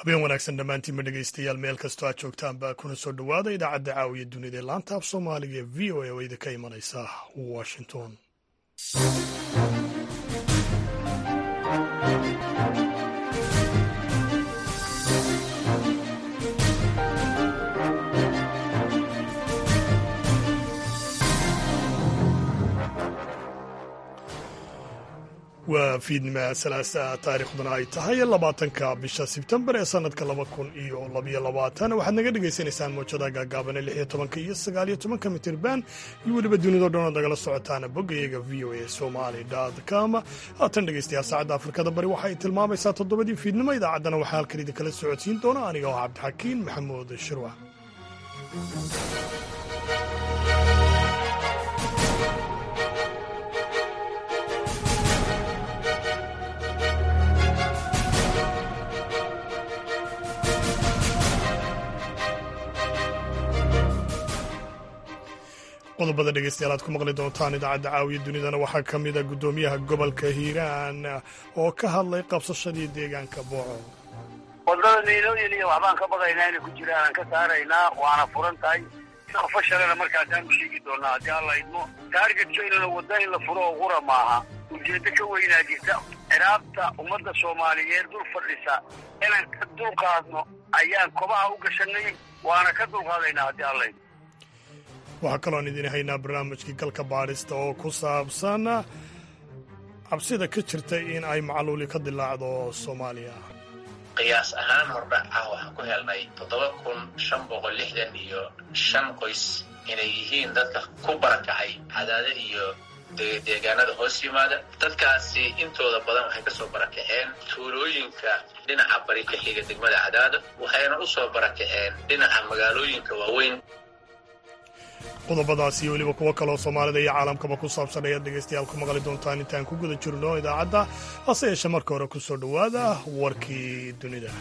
habeen wanaagsan dhammaantiinma dhegaystayaal meel kastoo aad joogtaanba kuna soo dhowaada idaacadda caawiya dunida ee laanta af soomaaliga ee v o a oo idinka imanaysa washington waa fiidnima salaasa taariikhduna ay tahay labaatanka bisha sebtembar ee sanadka laba kun iyo labaiyo labaatan waxaad naga dhagaysanaysaan mawjada gaagaabane lix iyo tobanka iyo sagaal iyo tobanka mitirban iyo weliba dunidao dhan ood nagala socotaana boggayaga v o a somali com haatan dhegaystayaal saacadda afrikada bari waxa ay tilmaamaysaa toddobadii fiidnimo idaacaddana waxaa halkan idinkala socodsiin doona aniga oo cabdixakiin maxamuud shirwa qodobada dhegeystayaal aad ku maqli doontaan idaacadda caawiya dunidana waxaa ka mida guddoomiyaha gobolka hiiraan oo ka hadlay qabsashadii deegaanka booco wadada niilooyin iyo waxbaan ka badaynaa inay ku jiraan aan ka saaraynaa waana furan tahay fashalena markaasaan u sheegi doonaa haddii alla idmo taargetkeynuna wadda in la furo oo qura maaha ujeeddo ka weynaa jirta ciraabta ummadda soomaaliyeed dul fadhisa inaan ka dulqaadno ayaan kobaha u gashanay waana ka dulqaadaynaa haddii alla idmo waxaa kaloon idin haynaa barnaamijkii galka baadhista oo ku saabsan cabsida ka jirta in ay macluuli ka dilaacdo soomaaliya qiyaas ahaan hordhac ah waxaan ku helnay toddoba kun shan boqol lixdan iyo shan qoys inay yihiin dadka ku barakacay cadaada iyo deegaanada hoos yimaada dadkaasi intooda badan waxay ka soo barakaceen tuulooyinka dhinaca bari ka xiga degmada cadaada waxayna u soo barakaceen dhinaca magaalooyinka waaweyn qodobadaas iyo weliba kuwo kaloo soomaalida iyo caalamkaba ku saabsan ayaad dhegaystayaal ku maqli doontaan intaan ku guda jirno idaacadda hase yeeshee marka hore ku soo dhowaada warkii dunida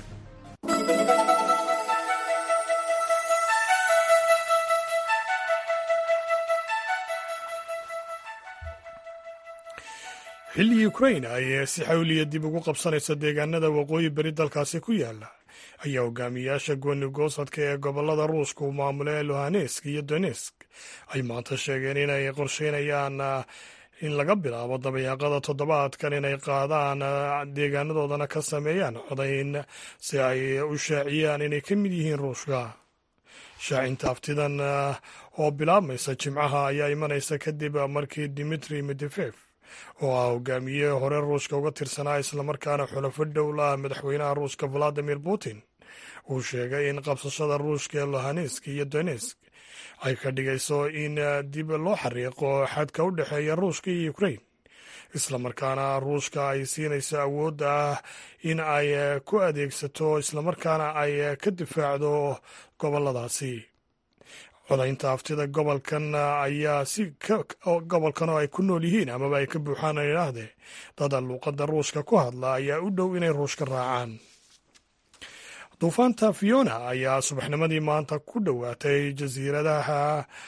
xilligii ukrain ay si xawliya dib ugu qabsanaysa deegaanada waqooyi beri dalkaasi ku yaala ayaa hogaamiyayaasha gooni goosadka ee gobolada ruushka uu maamulay luhanesk iyo donesk ay maanta sheegeen inay qorsheynayaan in laga bilaabo dabayaaqada toddobaadkan inay qaadaan deegaanadoodana ka sameeyaan codayn si ay u shaaciyaan inay ka mid yihiin ruushka shaacinta aftidan oo bilaabmaysa jimcaha ayaa imanaysa kadib markii dimitri medefef oo ah hogaamiye hore ruushka uga tirsanaa islamarkaana xulafo dhowl ah madaxweynaha ruushka valadimir putin uu sheegay in qabsashada ruushka ee lohanesk iyo donesk ay ka dhigayso in dib loo xariiqo xadka u dhexeeya ruushka iyo ukrain islamarkaana ruushka ay siinayso awoodda ah in ay ku adeegsato islamarkaana ay ka difaacdo goboladaasi codaynta aftida gobolkan ayaa si gobolkan oo ay ku nool yihiin amaba ay ka buuxaan idhaahde dada luuqadda ruushka ku hadla ayaa u dhow inay ruushka raacaan duufaanta fiona ayaa subaxnimadii maanta ku dhowaatay jasiiradaha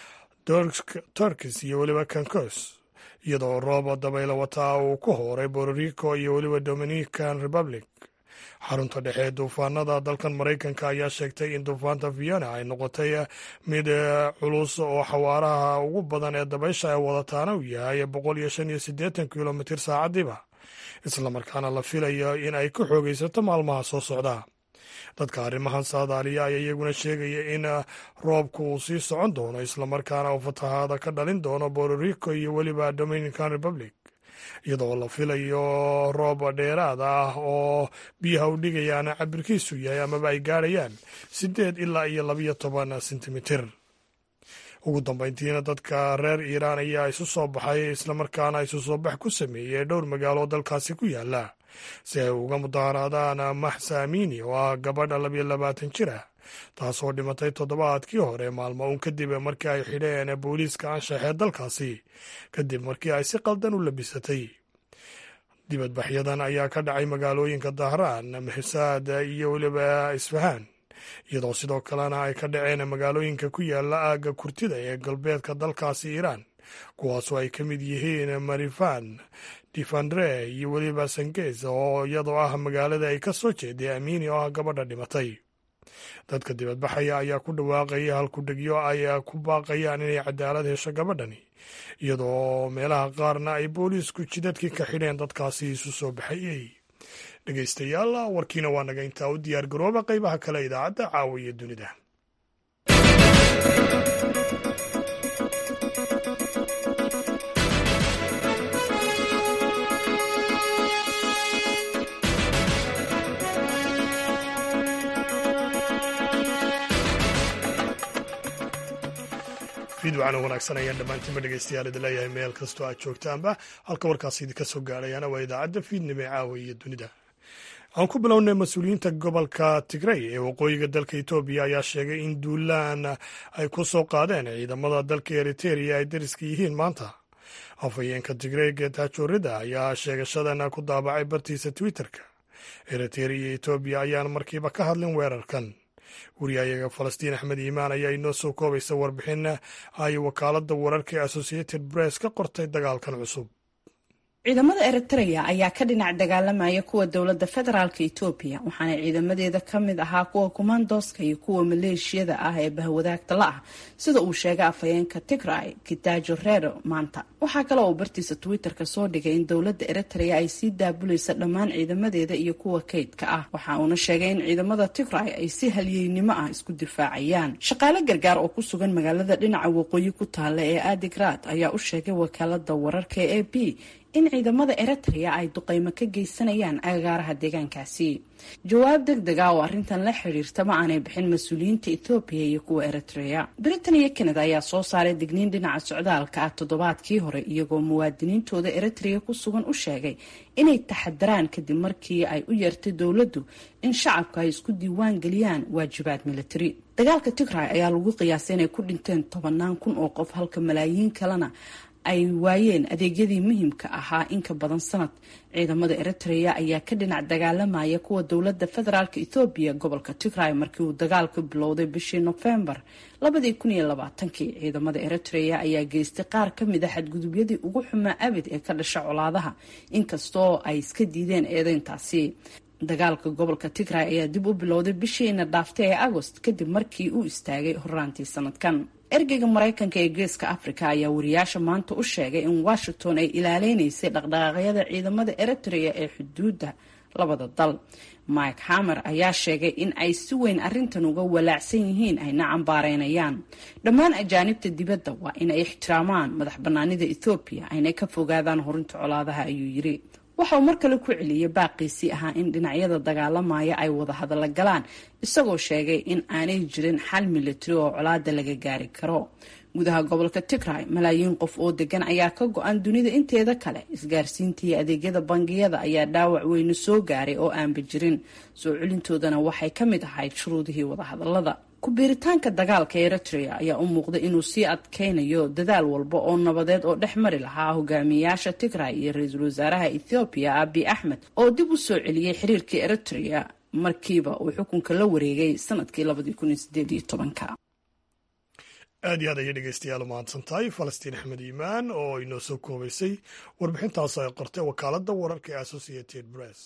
turkis iyo weliba kankos iyadoo roob dabaylo wataa uu ku hooray bororico iyo weliba dominican republic xarunta dhexe ee duufaanada dalkan maraykanka ayaa sheegtay in duufaanta fiona ay noqotay mid culus oo xawaaraha ugu badan ee dabaysha ay wadataana uu yahay boqol iyo shan iyo siddeetan kilomitir saacadiiba islamarkaana la filayo in ay ka xoogaysato maalmaha soo socda dadka arrimahan saadaaliya ayaa iyaguna sheegaya in roobku uu sii socon doono islamarkaana uu fatahaada ka dhalin doono bororico iyo weliba dominican republic iyadoo la filayo roob dheeraad ah oo biyaha u dhigayaan cabirkiisu yahay amaba ay gaadhayaan siddeed ilaa iyo labiyo toban sentimitir ugu dambayntiina dadka reer iiraan ayaa isu soo baxay islamarkaana isu soo bax ku sameeyey dhowr magaalo dalkaasi ku yaala si ay uga mudaharaadaan maxsa amini oo ah gabadha labiyo labaatan jir ah taasoo dhimatay toddobaadkii hore maalmo uun kadib markii ay xidheen booliiska anshaxee dalkaasi kadib markii ay si qaldan u labisatay dibadbaxyadan ayaa ka dhacay magaalooyinka dahraan mahsaad iyo weliba isfahaan iyadoo sidoo kalena ay ka dhaceen magaalooyinka ku yaala aagga kurtida ee galbeedka dalkaasi iiraan kuwaasoo ay ka mid yihiin marifan difandre iyo weliba sangees oo iyadoo ah magaalada ay ka soo jeeday amiini oo ah gabadha dhimatay dadka dibadbaxaya ayaa ku dhawaaqaya halkudhegyo ay ku baaqayaan inay cadaalad hesho gabadhani iyadoo meelaha qaarna ay booliisku jidadkii ka xidheen dadkaasi isu soo baxayey dhegeystayaal warkiina waa naga intaa u diyaar garooba qeybaha kale idaacadda caawiya dunida fiidwacana wanaagsan ayaan dhammaantiinba dhegeystayaal idin leeyahay meel kastoo aad joogtaanba halka warkaasi idinka soo gaadhayaana waa idaacadda fiidnimo ee caawa iyo dunida aan ku bilownay mas-uuliyiinta gobolka tigrey ee waqooyiga dalka etoobiya ayaa sheegay in duulaan ay ku soo qaadeen ciidamada dalka eriteria ay dariska yihiin maanta afhayeenka tigrey geetaajoorida ayaa sheegashadan ku daabacay bartiisa twitterka eriteria iyo etoobiya ayaan markiiba ka hadlin weerarkan wariyayaga falastiin axmed iimaan ayaa inoo soo koobaysa warbixin ay wakaaladda wararka ee associated press ka qortay dagaalkan cusub ciidamada eritrea ayaa ka dhinac dagaalamaya kuwa dowladda federaalka etoobiya waxaana ciidamadeeda ka mid ahaa kuwa kumandoska iyo kuwa maleeshiyada ah ee bahwadaagta la ah sida uu sheegay afhayeenka tigray gidaajo reero maanta waxaa kale uu bartiisa twitter-ka soo dhigay in dowladda eritrea ay sii daabulaysa dhammaan ciidamadeeda iyo kuwa kaydka ah waxa uuna sheegay in ciidamada tigray ay si halyeynimo ah isku difaacayaan shaqaale gargaar oo ku sugan magaalada dhinaca waqooyi ku taalla ee adigrad ayaa u sheegay wakaalada wararka ee a b in ciidamada eritrea ay duqeymo ka geysanayaan agagaaraha deegaankaasi jawaab deg deg ah oo arrintan la xiriirta ma aanay bixin mas-uuliyiinta ethoobiya iyo kuwa eritrea britain iyo canada ayaa soo saaray digniin dhinaca socdaalka ah toddobaadkii hore iyagoo muwaadiniintooda eritrea ku sugan u sheegay inay taxadaraan kadib markii ay u yeertay dowladdu in shacabka ay isku diiwaan geliyaan waajibaad militari dagaalka tigray ayaa lagu qiyaasay inay ku dhinteen tobanaan kun oo qof halka malaayiin kalena ay waayeen adeegyadii muhiimka ahaa in ka badan sanad ciidamada eritrea ayaa ka dhinac dagaalamaya kuwa dowladda federaalk ethoobiya gobolka tigray markii uu dagaalku bilowday bishii nofembar labadii kun iyo labaatankii ciidamada eritrea ayaa geystay qaar ka mid a xadgudubyadii ugu xumaa abid ee ka dhasha colaadaha inkastoo ay iska diideen eedeyntaasi dagaalka gobolka tigray ayaa dib u bilowday bishiina dhaaftay ee agost kadib markii uu istaagay horaantii sanadkan ergeyga maraykanka ee geeska africa ayaa wariyaasha maanta u sheegay in washington ay ilaaleynaysay dhaqdhaqaaqyada ciidamada eritrea ee xuduudda labada dal mike hamer ayaa sheegay in ay si weyn arrintan uga walaacsan yihiin ayna cambaareynayaan dhammaan ajaanibta dibadda waa inay ixtiraamaan madax banaanida ethoobiya ayna ka fogaadaan horinta colaadaha ayuu yiri waxa uu mar kale ku celiyey baaqiisii ahaa in dhinacyada dagaalamaya ay wada hadalla galaan isagoo sheegay in aanay jirin xal militari oo colaada laga gaari karo gudaha gobolka tigray malaayiin qof oo degan ayaa ka go-an dunida inteeda kale isgaarsiinta iyo adeegyada bangiyada ayaa dhaawac weyne soo gaaray oo aanba jirin soo celintoodana waxay ka mid ahayd shuruudihii wadahadalada ku-biiritaanka dagaalka eritrea ayaa u muuqday inuu sii adkeynayo dadaal walba oo nabadeed oo dhex mari lahaa hogaamiyayaasha tigray iyo ra-iisul wasaaraha ethoobiya abi axmed oo dib u soo celiyey xiriirkii eritrea markiiba uu xukunka la wareegay sanadkii labadii kun iyo sideed iyo tobanka aad iyo aad ayay dhegeystayaal umahadsan tahay falastiin axmed iimaan oo inoo soo koobaysay warbixintaas ay qortay wakaaladda wararka ee associated press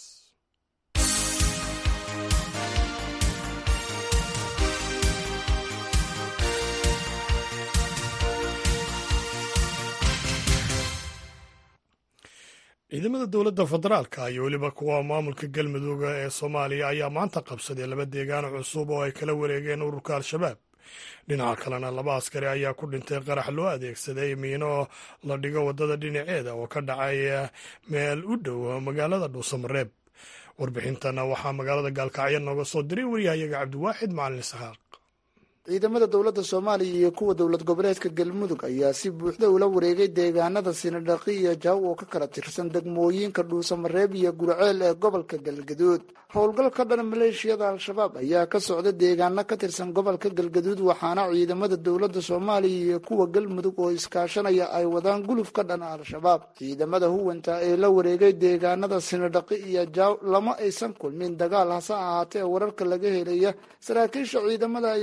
ciidamada dowladda federaalka iyo weliba kuwa maamulka galmudugga ee soomaaliya ayaa maanta qabsaday laba deegaan cusub oo ay kala wareegeen ururka al-shabaab dhinaca kalena laba askari ayaa ku dhintay qarax loo adeegsaday miino la dhigo waddada dhinaceeda oo ka dhacay meel u dhow magaalada dhuusamareeb warbixintana waxaa magaalada gaalkacyo nooga soo diray waryahayaga cabdiwaaxid macalin isxaaq ciidamada dowladda soomaaliya iyo kuwa dowlad goboleedka galmudug ayaa si buuxda ula wareegay deegaanada sinidhaqi iyo jaw oo ka kala tirsan degmooyinka dhuusamareeb iyo gurceel ee gobolka galgaduud howlgal ka dhan maleeshiyada al-shabaab ayaa ka socda deegaano ka tirsan gobolka galgaduud waxaana ciidamada dowladda soomaaliya iyo kuwa galmudug oo iskaashanaya ay wadaan guluf ka dhan al-shabaab ciidamada huwanta ee la wareegay deegaanada sinidhaqi iyo jaw lama aysan kulmin dagaal hase ahaatee wararka laga helaya saraakiisha ciidamada ayaa sheegay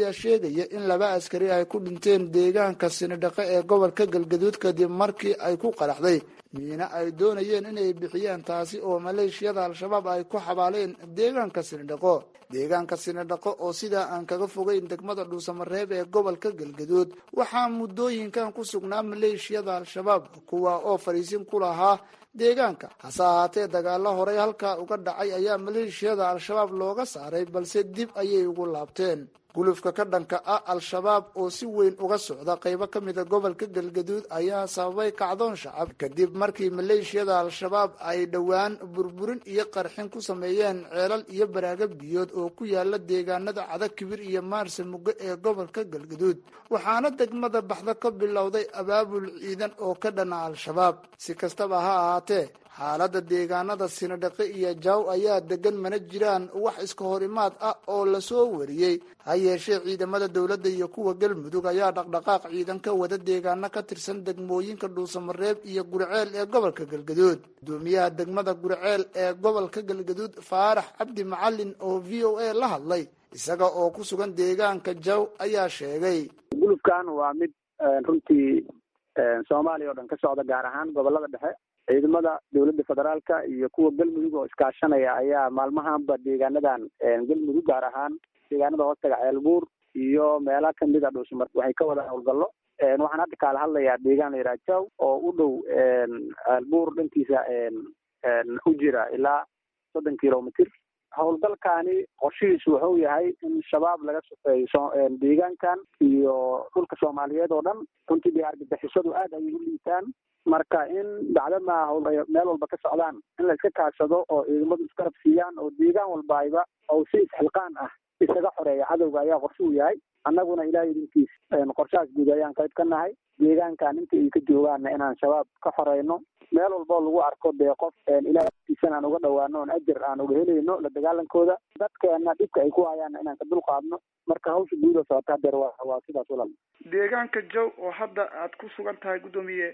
sheegaya in laba askari ay ku dhinteen deegaanka sinidhaqe ee gobolka galgaduud kadib markii ay ku qaraxday miina ay doonayeen inay bixiyaan taasi oo maleeshiyada al-shabaab ay ku xabaaleen deegaanka sinidhaqo deegaanka sinidhaqo oo sidaa aan kaga fogeyn degmada dhuusamareeb ee gobolka galgaduud waxaa muddooyinkan ku sugnaa maleeshiyada al-shabaab kuwa oo fadhiisin ku lahaa deegaanka hase ahaatee dagaalo horey halkaa uga dhacay ayaa maleeshiyada al-shabaab looga saaray balse dib ayay ugu laabteen gulufka ka dhanka ah al-shabaab oo si weyn uga socda qaybo ka mida gobolka galgaduud ayaa sababay kacdoon shacab kadib markii maleeshiyada al-shabaab ay dhowaan burburin iyo qarxin ku sameeyeen ceelal iyo baraaga biyood oo ku yaala deegaanada cada kibir iyo maarse mugo ee gobolka galgaduud waxaana degmada baxda ka bilowday abaabul ciidan oo ka dhana al-shabaab si kastaba ha ahaatee xaaladda deegaanada sinadhaqe iyo jaw ayaa degan mana jiraan wax iska horimaad ah oo lasoo wariyey ha yeeshee ciidamada dowladda iyo kuwa galmudug ayaa dhaqdhaqaaq ciidan ka wada deegaano ka tirsan degmooyinka dhuusamareeb iyo gurceel ee gobolka galgaduud gudoomiyaha degmada gurceel ee gobolka galgaduud faarax cabdi macalin oo v o a la hadlay isaga oo ku sugan deegaanka jaw ayaa sheegay gulubkan waa mid runtii soomaaliya oo dhan ka socda gaar ahaan gobolada dhexe ciidamada dowladda federaalka iyo kuwa galmudug oo iskaashanaya ayaa maalmahanba deegaanadan galmudug gaar ahaan deegaanada hoostaga ceelbuur iyo meela kamid a dhuusumar waxay ka wadaan howlgallo waxaan hadda kaala hadlayaa deegaan la yidhaha jaw oo u dhow ceelbuur dhankiisa u jira ilaa soddon kilomitr howlgalkaani qorshihiisu wuxuu yahay in shabaab laga sufeeyo deegaankan iyo dhulka soomaaliyeed oo dhan runtii dee argagixisadu aad ayay u liitaan marka in bacdama meel walba ka socdaan in la iska kaashado oo ciidamadu iskarab siiyaan oo deegaan walbaayba oo si isxilqaan ah isaga xoreeya cadowga ayaa qorshe u yahay annaguna ilaah idinkiis qorshahaas guud ayaan qayb ka nahay deegaankan inta ay ka joogaanna inaan shabaab ka xoreyno meel walboo lagu arko dee qof ilaah agtiisana aan uga dhawaano oon ajar aan uga helayno la dagaalankooda dadkeena dhibka ay ku hayaanna inaan ka dulqaadno marka hawsha guuda socota hadeer waa waa sidaas walal deegaanka jow oo hadda aad ku sugan tahay guddoomiye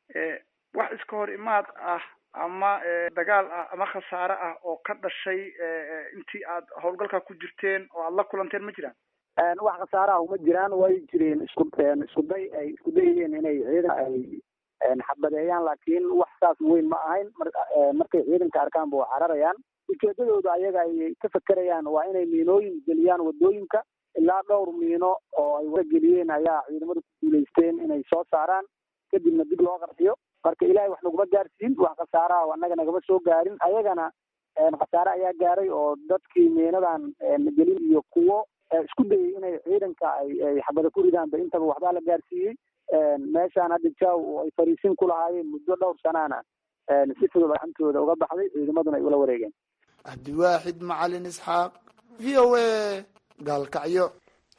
wax iska hor imaad ah ama dagaal ah ama khasaare ah oo ka dhashay intii aad howlgalka ku jirteen oo aad la kulanteen ma jiraan wax khasaaraha uma jiraan way jireen isku isku day ay isku dayayeen inay ciidan ay xabadeeyaan laakiin wax saas weyn ma ahayn markay ciidanka arkaanba waa cararayaan ujeedadooda ayaga ay ka fekerayaan waa inay miinooyin geliyaan wadooyinka ilaa dhowr miino oo ay warageliyeen ayaa ciidamadu ku guulaysteen inay soo saaraan kadibna dib loo qarxiyo marka ilaahay wax naguma gaarsiin wax khasaaraha annaga nagama soo gaarin ayagana khasaare ayaa gaaray oo dadkii miinadan gelin iyo kuwo isku dayay inay ciidanka ay xabada ku ridaanba intaba waxbaa la gaarsiiyey meeshaan hadda jaw oo ay fariisin ku lahaayeen muddo dhowr sanaana si fudud gacantooda uga baxday ciidamaduna ay ula wareegeen cabdiwaaxid macalin isxaaq v o a gaalkacyo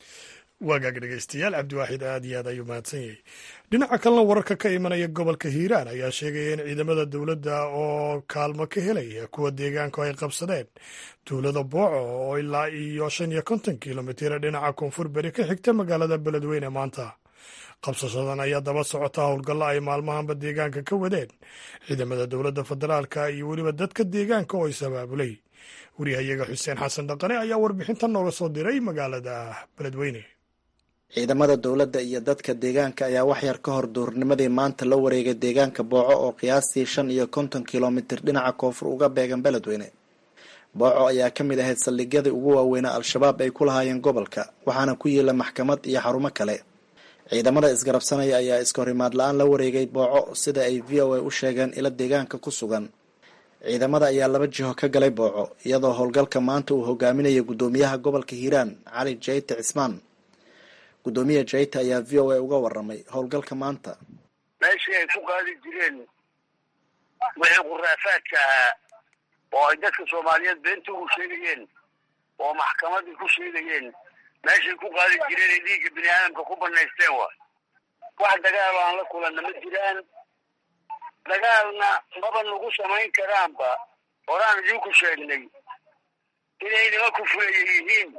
waagaag dhegeystayaal cabdiwaaxid aad iyo aad ayuu mahadsan yahay dhinaca kalena wararka ka imanaya gobolka hiiraan ayaa sheegaya in ciidamada dowladda oo kaalmo ka helaya kuwa deegaanku ay qabsadeen tuulada booco oo ilaa iyo shan iyo konton kilomitir dhinaca koonfur beri ka xigta magaalada beledweyne maanta qabsashadan ayaa daba socota howlgallo ay maalmahanba deegaanka ka wadeen ciidamada dowladda federaalka iyo weliba dadka deegaanka oo is-abaabulay wariyahayaga xuseen xasan dhaqane ayaa warbixintan nooga soo diray magaalada beledweyne ciidamada dowladda iyo dadka deegaanka ayaa waxyar ka hor duurnimadii maanta la wareegay deegaanka booco oo qiyaastii shan iyo konton kilomitir dhinaca koonfur uga beegan beledweyne booco ayaa ka mid ahayd saldhigyadii ugu waaweynaa al-shabaab ay ku lahaayeen gobolka waxaana ku yiila maxkamad iyo xarumo kale ciidamada isgarabsanaya ayaa iska horimaad la-aan la wareegay booco sida ay v o a u sheegeen ilo deegaanka ku sugan ciidamada ayaa laba jiho ka galay booco iyadoo howlgalka maanta uu hogaaminaya guddoomiyaha gobolka hiiraan cali jayte cismaan guddoomiya jayta ayaa v o a uga waramay howlgalka maanta meeshii ay ku qaadi jireen wixii khuraafaadka ahaa oo ay dadka soomaaliyeed beenta ugu sheegayeen oo maxkamadii ku sheegayeen meeshay ku qaadi jireen ay dhiigga bini aadamka ku banaysteen wa wax dagaalo aan la kulanna ma jiraan dagaalna maba nagu samayn karaanba horaan idinku sheegnay inay nima kufulaya yihiin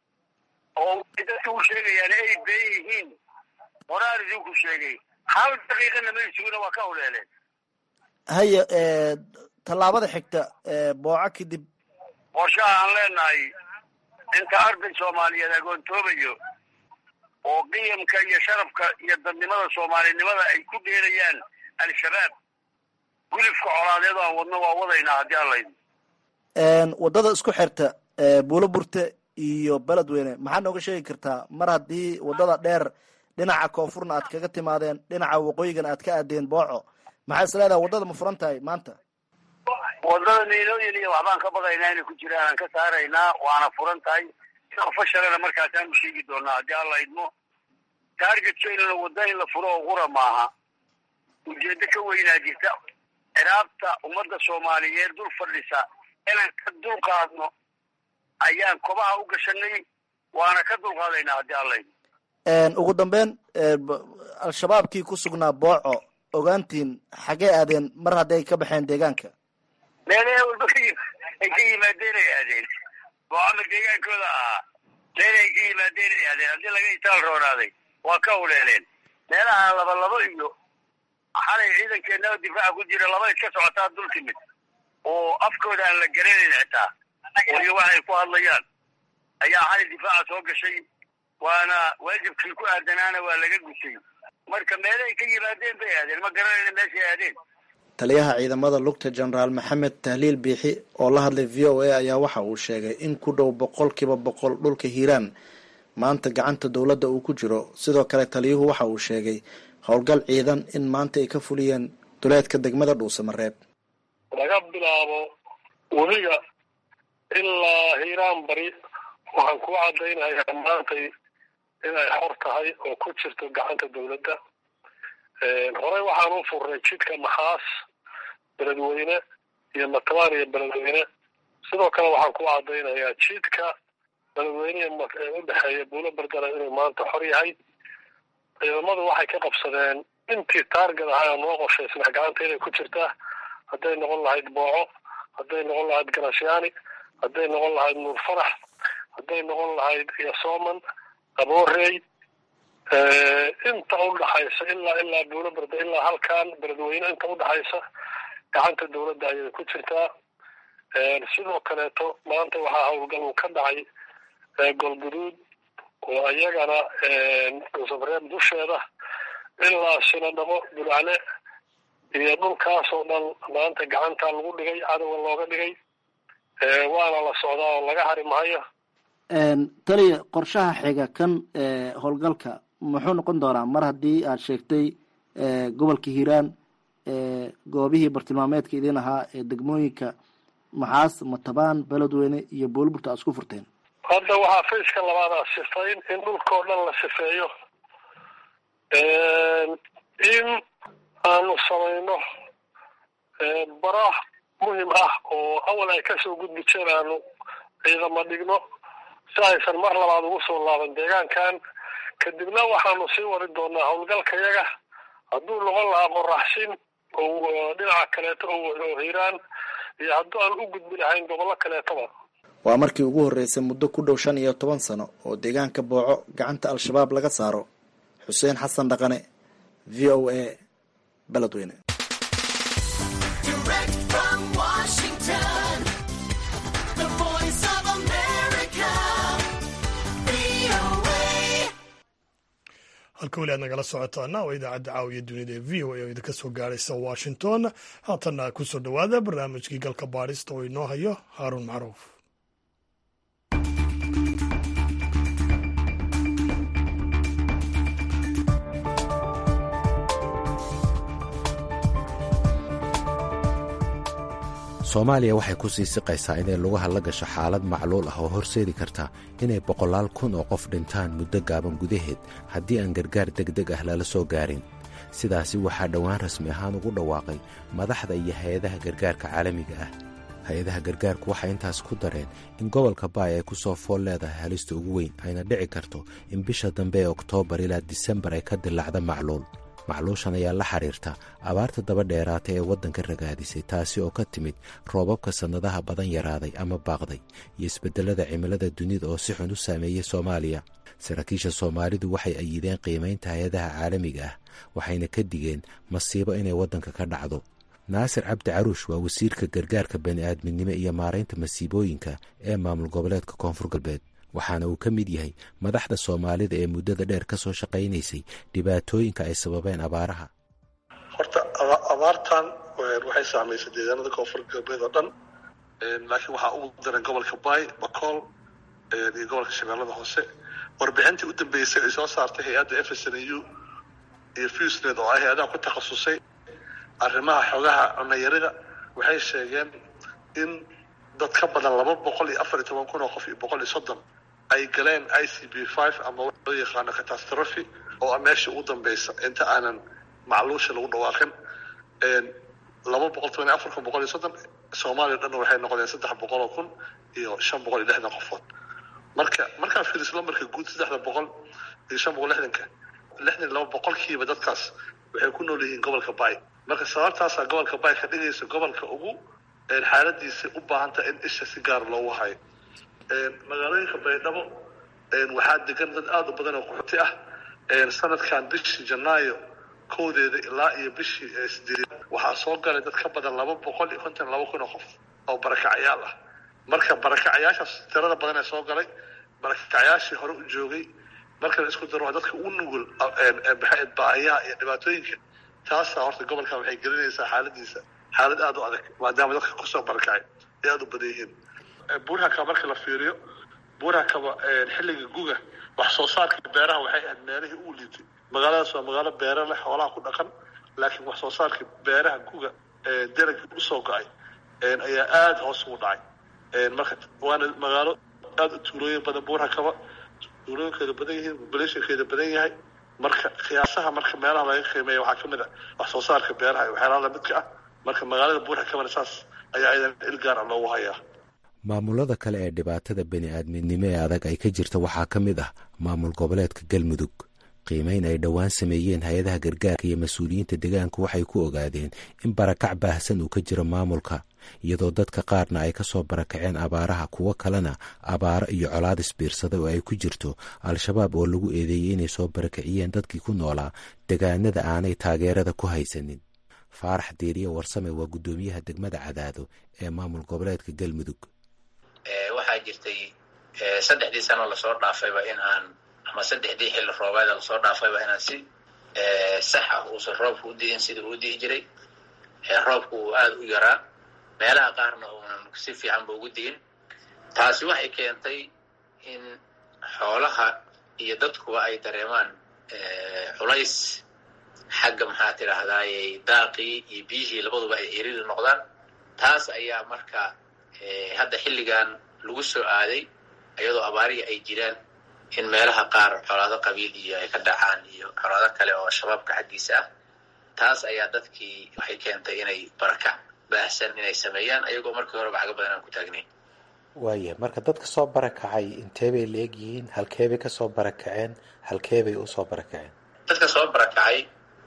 oo dadka u sheegayaan ay been yihiin horaan idinku sheegay hal daqiiqana ma isuguna waa ka huleeleen haya tallaabada xigta booco kadib qorshaha aan leenahay inta arday soomaaliyeed agoontoobayo oo qiyamka iyo sharafka iyo dadnimada soomaalinimada ay ku dheerayaan al-shabaab gulifka colaadeed aan wadno waa wadaynaa haddii allayd waddada isku xirta buulo burte iyo beledweyne maxaad nooga sheegi kartaa mar haddii waddada dheer dhinaca koonfurna aad kaga timaadeen dhinaca waqooyigana aad ka aadeen booco maxaa is leedahay waddada ma furan tahay maanta waddada miilooyin iyo waxbaan ka baqaynaa inay ku jiraan aan ka saaraynaa waana furan tahay fashalena markaasaanu sheegi doonaa haddii alla idmo taargetkeynuna wadda in la furo oo qura maaha ujeeddo ka weynaa jirta ciraabta ummadda soomaaliyeed dul fadhisa inaan ka dulqaadno ayaan kobaha u gashanay waana ka dulqaadaynaa haddii alla idmo ugu dambeyn al-shabaabkii ku sugnaa booco ogaantiin xagee aadeen mar hadday ka baxeen deegaanka meelaha walba ka ay ka yimaadeen ay aadeen boocama deegaankooda ahaa meel ay ka yimaadeen ay aadeen haddii laga itaal roonaaday waa ka huleeleen meelaha laba labo iyo xalay ciidankeenaa difaaca ku jira laba iska socotaa dul timid oo afkooda aan la garanayn xitaa iyo waxay ku hadlayaan ayaa xalay difaaca soo gashay waana waajibkii ku aadanaana waa laga gusay marka meelahay ka yimaadeen bay aadeen ma garanayna meeshay aadeen taliyaha ciidamada lugta jenaraal maxamed tahliil biixi oo la hadlay v o a ayaa waxa uu sheegay in ku dhow boqol kiiba boqol dhulka hiiraan maanta gacanta dowladda uu ku jiro sidoo kale taliyuhu waxa uu sheegay howlgal ciidan in maanta ay ka fuliyeen duleedka degmada dhuusamareeb laga bilaabo webiga ilaa hiiraan bari waxaan ku caddaynayaa maantay inay xor tahay oo ku jirto gacanta dowladda horey waxaan u furnay jidka maxaas beledweyne iyo matabaan iyo beledweyne sidoo kale waxaan ku caddaynayaa jidka beledweyne ee u dhexeeya buulo bardara inuu maanta xor yahay ciidamadu waxay ka qabsadeen intii taargad ahaa noo qorshaysnaa gacanta inay ku jirtaa hadday noqon lahayd booco hadday noqon lahayd garasyaani hadday noqon lahayd nuur farax hadday noqon lahayd yasooman aboorey inta udhaxaysa ilaa ilaa buulo barda ilaa halkan beledweyne inta udhaxaysa gacanta dowladda ayay ku jirtaa sidoo kaleeto maanta waxaa howlgal uu ka dhacay golguduud oo iyagana dhuusabreeb dusheeda ilaa sinadhabo bulcane iyo dhulkaasoo dhan maanta gacanta lagu dhigay cadowga looga dhigay waana la socdaa oo laga hari maayo taliya qorshaha xiga kan howlgalka muxuu noqon doonaa mar haddii aad sheegtay gobolka hiiraan goobihii bartilmaameedka idin ahaa ee degmooyinka maxaas matabaan beledweyne iyo buulburta aad isku furteen hadda waxaa fayska labaadaa sifayn in dhulkao dhan la sifeeyo in aanu samayno bara muhim ah oo awal ay kasoo gudbi jeen aanu ciidamo dhigno si aysan mar labaad ugu soo laaban deegaankan kadibna waxaanu sii wari doonaa howlgalkayaga hadduu noqon lahaa qoraxsin oo dhinaca kaleeto oo hiiraan iyo hadduu aan u gudbi lahayn gobollo kaleetoba waa markii ugu horreysay muddo ku dhow shan iyo toban sano oo deegaanka booco gacanta al-shabaab laga saaro xuseen xasan dhaqane v o a beledweyne halka weli aad nagala socotaana waa idaacadda caawiya dunida ee v o a oo idinka soo gaaraysa washington haatanna kusoo dhowaada barnaamijkii galka baadhista oo inoo hayo haaruun macruuf soomaaliya waxay ku sii siqaysaa inay lugaha la gasho xaalad macluul ah oo horseedi karta inay boqolaal kun oo qof dhintaan muddo gaaban gudaheed haddii aan gargaar degdeg ah lala soo gaarin sidaasi waxaa dhowaan rasmi ahaan ugu dhawaaqay madaxda iyo hay-adaha gargaarka caalamiga ah hay-adaha gargaarku waxay intaas ku dareen in gobolka baay ay ku soo fool leedahay halista ugu weyn ayna dhici karto in bisha dambe ee oktoobar ilaa disembar ay ka dillaacda macluul macluushan ayaa la xiriirta abaarta daba dheeraata ee waddanka ragaadisay taasi oo ka timid roobabka sannadaha badan yaraaday ama baaqday iyo isbeddelada cimilada dunida oo si xun u saameeyey soomaaliya saraakiisha soomaalidu waxay ayideen qiimaynta hay-adaha caalamiga ah waxayna ka digeen masiibo inay waddanka ka dhacdo naasir cabdi caruush waa wasiirka gargaarka bani'aadminimo iyo maaraynta masiibooyinka ee maamul goboleedka koonfur galbeed waxaana uu ka mid yahay madaxda soomaalida ee muddada dheer ka soo shaqaynaysay dhibaatooyinka ay sababeen abaaraha horta abaartan waxay saamaysay deegaanada koonfur galbeed oo dhan laakiin waxaa ugu daran gobolka baay bakool iyo gobolka shabeellada hoose warbixintii u dambeysay ay soo saartay hay-adda f s n u iyo fusnet oo ah hay-adaha ku takhasusay arrimaha xogaha cunayarida waxay sheegeen in dad ka badan laba boqol iyo afar iyo toban kun oo qof iyo boqol iyo soddon ay galeen i c b five ama loo yaqaano catastrophe oo ah meesha ugu dambeysa inta aanan macluusha lagu dhawaaqin laba boqol toban iyo afar kun boqol iyo soddon soomaaliya o dhanna waxay noqdeen saddex boqol oo kun iyo shan boqol iyo lixdan qofood marka markaa fiiriso lambarka guud saddexda boqol iyo shan boqol lixdanka lixdan iyo laba boqolkiiba dadkaas waxay ku nool yihiin gobolka bay marka sababtaasaa gobolka bay ka dhigaysa gobolka ugu xaaladiisa u baahanta in isha si gaar loogu hayo magaalooyinka baydhabo waxaa degan dad aada u badan oo qaxooti ah sanadkan bishii janaayo kowdeeda ilaa iyo bishii sideed waxaa soo galay dad ka badan laba boqol iyo konton laba kun oo qof oo barakacyaal ah marka barakacyaashaas tirada badan ee soo galay barakacyaashii hore u joogay marka la isku daro dadka u nugul baahiyaha iyo dhibaatooyinka taasaa horta gobolkan waxay gelinaysaa xaaladiisa xaalad aada u adag maadaama dadka kusoo barakacay ay aada u badan yihiin buurhakaba marka la fiiriyo buurhakaba xilliga guga wax soo saarka beeraha waxay ahayd meelihii uu liitay magaaladaas waa magaalo beera leh xoolaha ku dhaqan laakiin wax soo saarka beeraha guga deragii usoo go-ay ayaa aada hoos ugu dhacay marka waana magaalo aada u tuulooyin badan buurhakaba tuulooyinkeeda badan yihiin populationkeeda badan yahay marka qiyaasaha marka meelaha laga qiimeeya waxaa kamid a wax soo saarka beeraha iyo waxyaalaha lamidka ah marka magaalada buurhakabana saas ayaa idan il gaar ah loogu hayaa maamulada kale ee dhibaatada bani aadminimo ee adag ay ka jirta waxaa ka mid ah maamul goboleedka galmudug qiimeyn ay dhowaan sameeyeen hay-adaha gargaarka iyo mas-uuliyiinta deegaanku waxay ku ogaadeen in barakac baahsan uu ka jiro maamulka iyadoo dadka qaarna ay ka soo barakaceen abaaraha kuwo kalena abaaro iyo colaadis biirsada oo ay ku jirto al-shabaab oo lagu eedeeyey inay soo barakiciyeen dadkii ku noolaa degaanada aanay taageerada ku haysanin faarax deeriye warsame waa guddoomiyaha degmada cadaado ee maamul goboleedka galmudug waxaa jirtay saddexdii sano lasoo dhaafayba in aan ama saddexdii xilli roobeeda lasoo dhaafayba inaan si sax ah uusan roobka u di'in sida uu di'i jiray roobku uu aada u yaraa meelaha qaarna uunan si fiicanba ugu di'in taasi waxay keentay in xoolaha iyo dadkuba ay dareemaan culays xagga maxaa tidhahdaaye daaqii iyo biyihii labaduba ay eriri noqdaan taas ayaa marka hadda xilligan lagu soo aaday iyadoo abaarihi ay jiraan in meelaha qaar colaado qabiil iyo ay ka dhacaan iyo colaado kale oo shabaabka xaggiisa ah taas ayaa dadkii waxay keentay inay barakac baahsan inay sameeyaan ayagoo markii horeba xaga badan aan ku taagnayn waaya marka dadka soo barakacay intee bay la egyihiin halkeebay ka soo barakaceen halkeebay u soo barakaceen dadka soo barakacay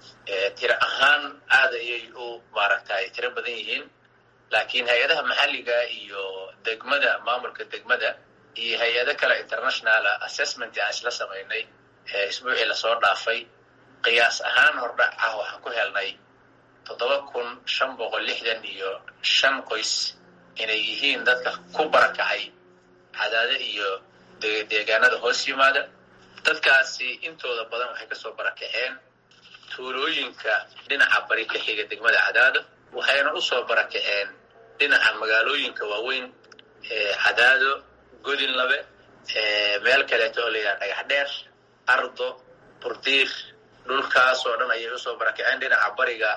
tiro ahaan aada ayay u maaragtay tiro badan yihiin laakiin hay-adaha maxalliga iyo degmada maamulka degmada iyo hay-ado kale internationala assessment aan isla samaynay isbuucii lasoo dhaafay qiyaas ahaan hordhac ah waxaan ku helnay toddoba kun shan boqol lixdan iyo shan qoys inay yihiin dadka ku barakacay cadaade iyo deegaanada hoos yimaada dadkaasi intooda badan waxay kasoo barakaceen tuulooyinka dhinaca bari ka xiga degmada cadaado waxayna usoo barakaceen dhinaca magaalooyinka waaweyn cadaado godinlabe meel kaleeto oo layidhaha dhagax dheer ardo burdiir dhulkaas oo dhan ayay usoo barakaceen dhinaca bariga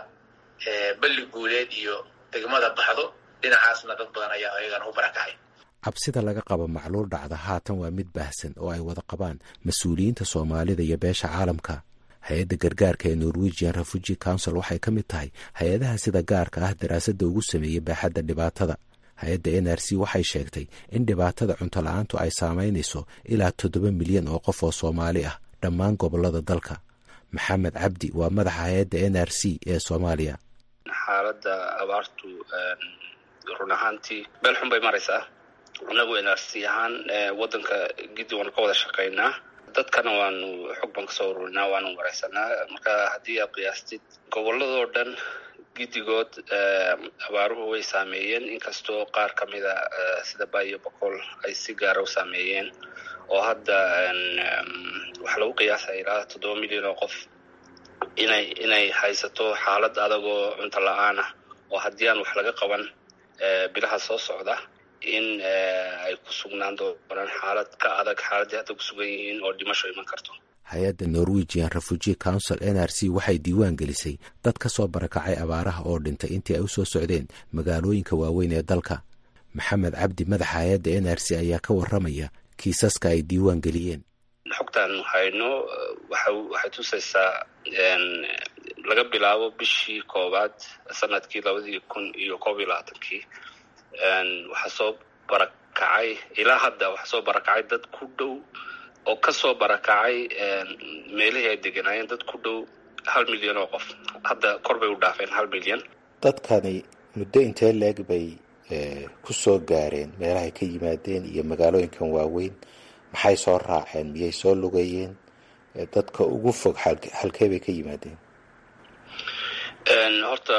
balli guuleed iyo degmada baxdo dhinacaasna dad badan ayaa ayagana u barakacay cabsida laga qabo macluul dhacda haatan waa mid baahsan oo ay wada qabaan mas-uuliyiinta soomaalida iyo beesha caalamka hay-adda gargaarka ee norwegian refugi council waxay ka mid tahay hay-adaha sida gaarka ah daraasadda ugu sameeyey baaxadda dhibaatada hay-adda n r c waxay sheegtay in dhibaatada cunto la-aantu ay saamaynayso ilaa toddoba milyan oo qof oo soomaali ah dhammaan gobollada dalka maxamed cabdi waa madaxa hay-adda n r c ee soomaaliya xaaladda abaartu run ahaantii meel xun bay maraysaa annagu n r c ahaan waddanka giddi waanu ka wada shaqaynaa dadkana waanu xog baan kasoo ururinaa waanu wareysanaa marka haddii aad qiyaastid goboladoo dhan giddigood abaaruhu way saameeyeen inkastoo qaar ka mida sida bayo boqol ay si gaara u saameeyeen oo hadda waxaa lagu qiyaasaya ilaa toddoba milyan oo qof inay inay haysato xaalad adagoo cunto la-aan ah oo haddii aan wax laga qaban bilaha soo socda in ay ku sugnaan doonaan xaalad ka adag xaaladdii hadda ku sugan yihiin oo dhimasho iman karto hay-adda norwegian refugee council n r c waxay diiwaan gelisay dad ka soo barakacay abaaraha oo dhintay intii ay u soo socdeen magaalooyinka waaweyn ee dalka maxamed cabdi madaxa hay-adda n r c ayaa ka warramaya kiisaska ay diiwaan geliyeen xogtaan hayno waxay tusaysaa laga bilaabo bishii koowaad sanadkii labadii kun iyo koob iyo labaatankii waxaa soo barakacay ilaa hadda waxaa soo barakacay dad ku dhow oo kasoo barakacay meelihii ay deganaayeen dad ku dhow hal milyan oo qof hadda kor bay u dhaafeen hal milyan dadkani muddo intee leeg bay ku soo gaareen meelahay ka yimaadeen iyo magaalooyinkan waaweyn maxay soo raaceen miyay soo lugeeyeen dadka ugu fog halkee bay ka yimaadeen horta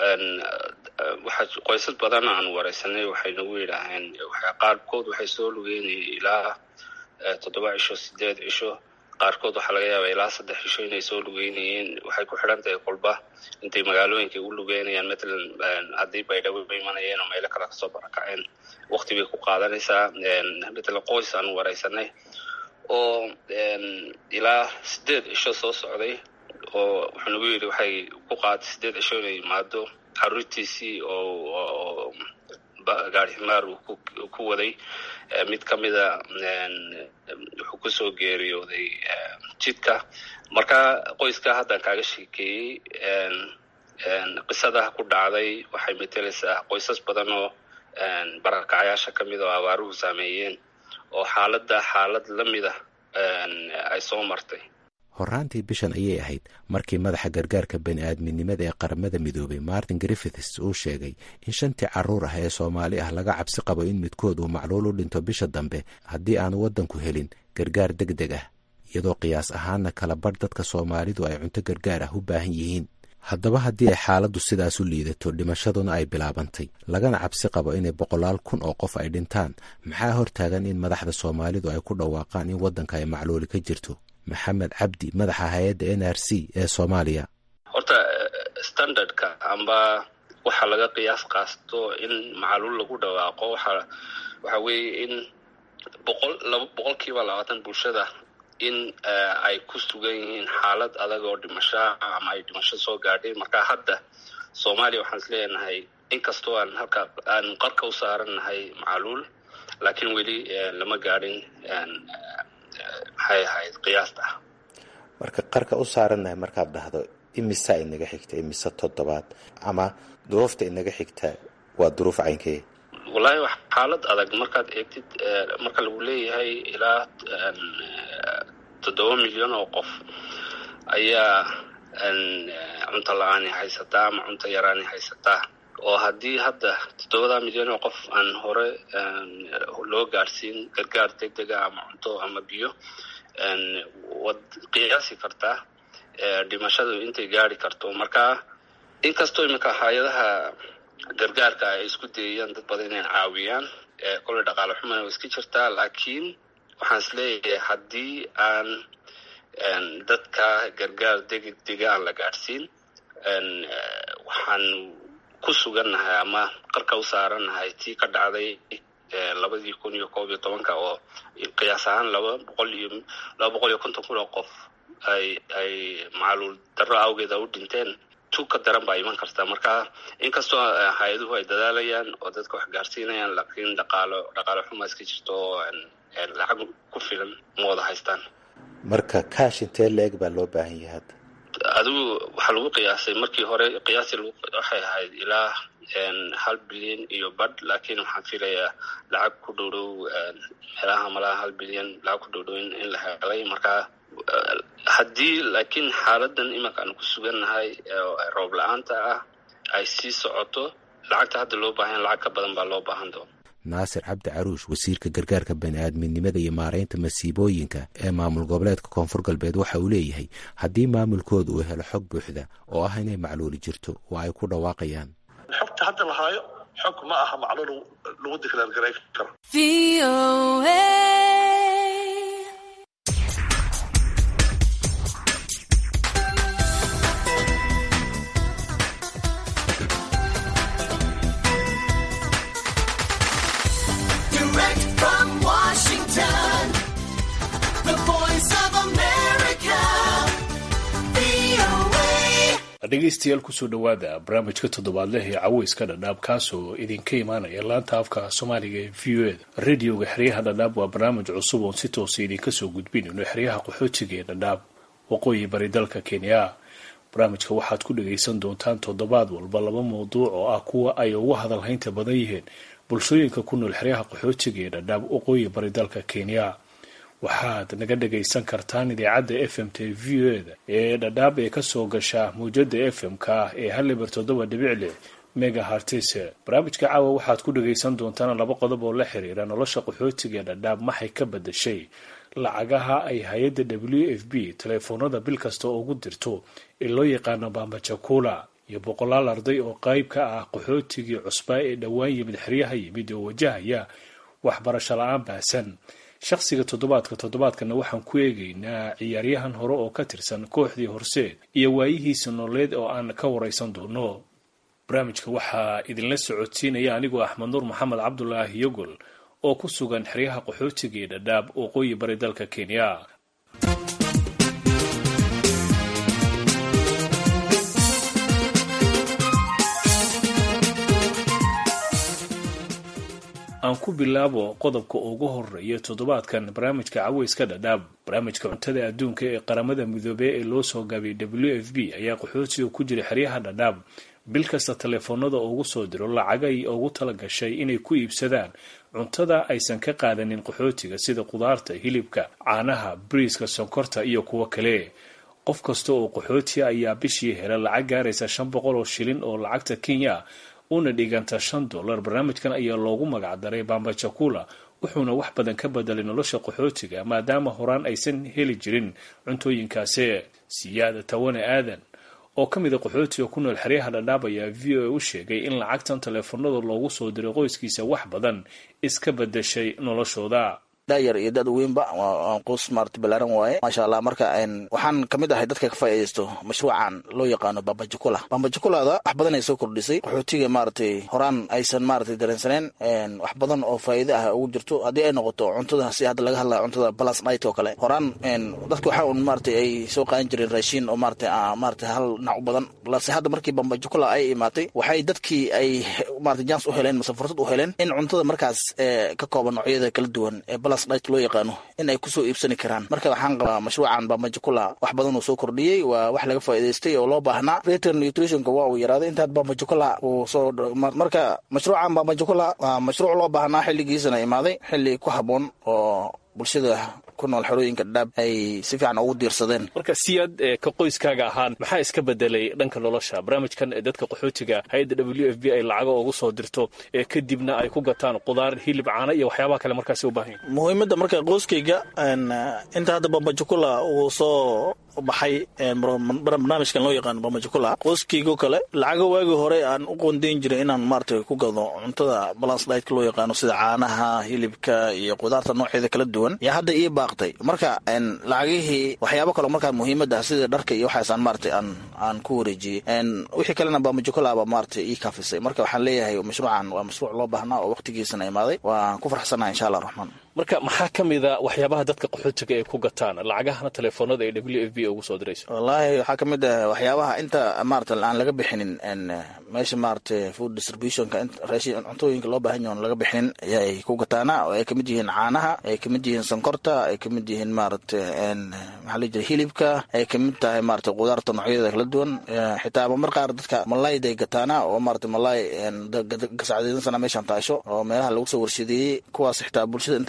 waxaa qoysas badan aan wareysanay waxay nagu yidhaaheen qaarkood waxay soo lugeynaya ilaa toddoba cisho sideed cisho qaarkood waxaa laga yaabaa ilaa saddex cisho inay soo lugeynayeen waxay ku xidhan tahay qolba intay magaalooyinka u lugeynayaan matalan haddii baydhabo imanayeen oo meelo kale kasoo barakaceen wakti bay ku qaadanaysaa matalan qoys aan wareysanay oo ilaa sideed cisho soo socday oo wuxuu nagu yidhi waxay ku qaaday sideed cisho inay yimaado caruurtiisii oo gaari ximaar uu ku waday mid ka mida wuxuu kusoo geeriyooday jidka marka qoyska haddaan kaaga sheekeeyey qisadaha ku dhacday waxay metelaysaa qoysas badan oo barakacyaasha ka mid oo abaaruhu saameeyeen oo xaaladda xaalad la mida ay soo martay horraantii bishan ayay ahayd markii madaxa gargaarka bani aadminimada ee qaramada midoobay martin griffiths uu sheegay in shantii carruur ah ee soomaali ah laga cabsi qabo in midkood uu macluul u dhinto bisha dambe haddii aanu waddanku helin gargaar deg deg ah iyadoo qiyaas ahaanna kala badh dadka soomaalidu ay cunto gargaar ah u baahan yihiin haddaba haddii ay xaaladdu sidaas u liidato dhimashaduna ay bilaabantay lagana cabsi qabo inay boqolaal kun oo qof ay dhintaan maxaa hortaagan in madaxda soomaalidu ay ku dhawaaqaan in waddanka ay macluuli ka jirto maxamed cabdi madaxa hay-adda n r c ee soomaaliya horta standardka amba waxa laga qiyaas qaasto in macluul lagu dhawaaqo waxa waxa weeye in boqol laba boqolkiiba labaatan bulshada in ay ku sugan yihiin xaalad adag oo dhimasho ama ay dhimasho soo gaadhay marka hadda soomaaliya waxaan is leenahay inkastoo aan halka aan qarka u saarannahay macluul laakiin weli lama gaadhin maxay ahayd qiyaasta marka qarka u saarannahay markaad dhahdo imisa inaga xigta imise toddobaad ama duruufta inaga xigta waa duruuf caynkee wallaahi wax xaalad adag markaad eegtid marka lagu leeyahay ilaa toddoba milyan oo qof ayaa cunto la-aani haysataa ama cunto yaraani haysataa oo haddii hadda toddobada milyan oo qof aan hore loo gaadhsiin gargaar deg dega ama cunto ama biyo waad qiyaasi kartaa dhimashadu intay gaari karto marka inkastoo iminka hay-adaha gargaarka ay isku dayayaan dad badan inay caawiyaan kolley dhaqaale xumana way iska jirtaa laakiin waxaan is leeyahay haddii aan dadka gargaar degdega aan la gaadhsiin waxaan ku sugannahay ama qarka u saarannahay tii ka dhacday labadii kun iyo koob iyo tobanka oo qiyaas ahaan laba boqol iyo laba boqol iyo konton kun oo qof ay ay macluul darro awgeeda u dhinteen tu ka daran baa iman karta marka inkastoo hay-aduhu ay dadaalayaan oo dadka wax gaarsiinayaan laakiin dhaqaalo dhaqaalo xuma iska jirto oo lacag ku filan ma wada haystaan marka kaash intee la-eg baa loo baahan yahay hadda adigu waxaa lagu qiyaasay markii hore qiyaasi waxay ahayd ilaa hal bilyan iyo badh laakiin waxaan filayaa lacag ku dhow dhow meelaha malaha hal bilyan lacag ku dhow dhow in la helay marka haddii laakiin xaaladan imanka aan ku sugannahay roob la-aanta ah ay sii socoto lacagta hadda loo baahan lacag ka badan baa loo baahan doona naasir cabdi caruush wasiirka gargaarka bani-aadminimada iyo maareynta masiibooyinka ee maamul goboleedka koonfur galbeed waxa uu leeyahay haddii maamulkooda uu helo xog buuxda oo ah inay macluuli jirto waa ay ku dhawaaqayaan xogta hadda la haayo xog ma aha macluul lagu diklaargaray karo dhegeystayaal kusoo dhowaada barnaamijka toddobaadleh ee caweyska dhadhaab kaasoo idinka imaanaya laanta afka soomaaliga ee v o eda radioga xeryaha dhadhaab waa barnaamij cusub oon si toosa idinka soo gudbinayno xeryaha qaxootiga ee dhadhaab waqooyi bari dalka kenya barnaamijka waxaad ku dhagaysan doontaan toddobaad walba laba mawduuc oo ah kuwa ay ugu hadalhaynta badan yihiin bulshooyinka ku nool xeryaha qaxootiga ee dhadhaab waqooyi bari dalka kenya waxaad naga dhagaysan kartaan idaacadda f m t v o eda ee dhadhaab ee kasoo gasha mawjada f m-ka ee haliber toddoba dhibic lix mega hartise barnaamijka caawa waxaad ku dhagaysan doontaan laba qodob oo la xiriira nolosha qaxootiga ee dhadhaab maxay ka badashay lacagaha ay hay-adda w f b teleefoonada bil kasta ugu dirto ee loo yaqaano bambajakula iyo boqolaal arday oo qayb ka ah qaxootigii cusbaa ee dhowaan yimid xeryaha yimid oo wajahaya waxbarasho la-aan baahsan shakhsiga toddobaadka toddobaadkana waxaan ku eegaynaa ciyaaryahan hore oo ka tirsan kooxdii horseed iyo waayihiisa nololeed oo aan ka waraysan doono barnaamijka waxaa idinla socodsiinaya anigoo axmed nuur maxamed cabdulaahi yogol oo ku sugan xeryaha qaxootiga ee dhadhaab waqooyi bari dalka kenya aan ku bilaabo qodobka ugu horeeya toddobaadkan barnaamijka caweyska dhadhaab barnaamijka cuntada adduunka ee qaramada midoobey ee loo soo gaabiyay w f b ayaa qaxootiga ku jira xeryaha dhadhaab bil kasta teleefoonada ugu soo diro lacagay ugu tala gashay inay ku iibsadaan cuntada aysan ka qaadanin qaxootiga sida qudaarta hilibka caanaha bariiska sonkorta iyo kuwo kale qof kasta oo qaxootiga ayaa bishii hela lacag gaaraysa shan boqol oo shilin oo lacagta kenya una dhiganta shan dollar barnaamijkan ayaa loogu magacdaray bambajakula wuxuuna wax badan ka bedelay nolosha qaxootiga maadaama horaan aysan heli jirin cuntooyinkaasi siyaada tawane aadan oo ka mid a qaxootiga ku nool xeryaha dhadhaab ayaa v o a u sheegay in lacagtan teleefoonada loogu soo diray qoyskiisa wax badan iska bedeshay noloshooda dayar iyo dad weynba qoys maarata balaaran waaye maasha allah marka waxaan kamid ahay dadka ka faa'iidaysto mashruucan loo yaqaano bambajukula bambajukulada wax badan ay soo kordhisay qaxootiga maaratay horaan aysan maaratay dareensaneen wax badan oo faa'iide ah ugu jirto haddii ay noqoto cuntada si hadda laga hadlaya cuntada balas night oo kale horaan dadka waxa un maaratay ay soo qaadan jireen raashiin oo maaratay maaratay hal dhinac u badan balse hadda markii bambajukula ay imaatay waxay dadkii ay maaratay jans u heleen mase fursad u heleen in cuntada markaas ka kooban noocyada kala duwan ee balas loo yaqaano in ay kusoo iibsani karaan marka waxaan qabaa mashruucan bambajukula wax badan uu soo kordhiyey waa wax laga faa'iidaystay oo loo baahnaa reter nutritionka waa uu yaraaday intaad bambajukula uu soo marka mashruucan bambajukula waa mashruuc loo baahnaa xilligiisana imaaday xilli ku habboon oo bulshada ku nool xerooyinka dhadhaab ay si fiican ugu diirsadeen marka siyaad ka qoyskaaga ahaan maxaa iska bedelay dhanka nolosha barnaamijkan ee dadka qaxootiga hay-adda w f b ay lacago ugu soo dirto ee kadibna ay ku gataan qudaar hilib caana iyo waxyaabaha kale markaasi u baahan yahin muhiimadda marka qoyskayga inta hadda bambajukula uu soo baxay barnaamijkan loo yaqaano bambajukula qoyskaygo kale lacago waagii hore aan u qoondeyn jiray inaan maarata ku gado cuntada balance ditka loo yaqaano sida caanaha hilibka iyo qudaarta nooceeda kala duwan yaa hadda ii baaqtay marka lacagihii waxyaabo kaleo markaa muhiimada sida dharka iyo waxaasaan maarata aan aan ku wareejiyey wixii kalena bambajukulaaba maarata ii kaafisay marka waxaan leeyahay mashruucan waa mashruuc loo baahnaa oo waqtigiisana imaaday waan ku farxsanaha insha allah raxmaan marka maxaa ka mid a waxyaabaha dadka qaxootiga ay ku gataan lacagahana teleefoonada ee w f b ugu soo dirayso wallaahi waxaa ka mid ah waxyaabaha inta maarata aan laga bixinin meesha maarata food distributionka raashin cuntooyinka loo baahan yaho laga bixinin ayay ku gataana oo ay kamid yihiin caanaha ay kamid yihiin sonkorta ay kamid yihiin maarata maxaa la jira hilibka ay kamid tahay maarata qudaarta noocyada kala duwan xitaa mar qaar dadka malayday gataana oo maarata malay gasacdeedansana meeshan taasho oo meelaha lagu soo warshadeeyey kuwaas xitaa bulshada inteeda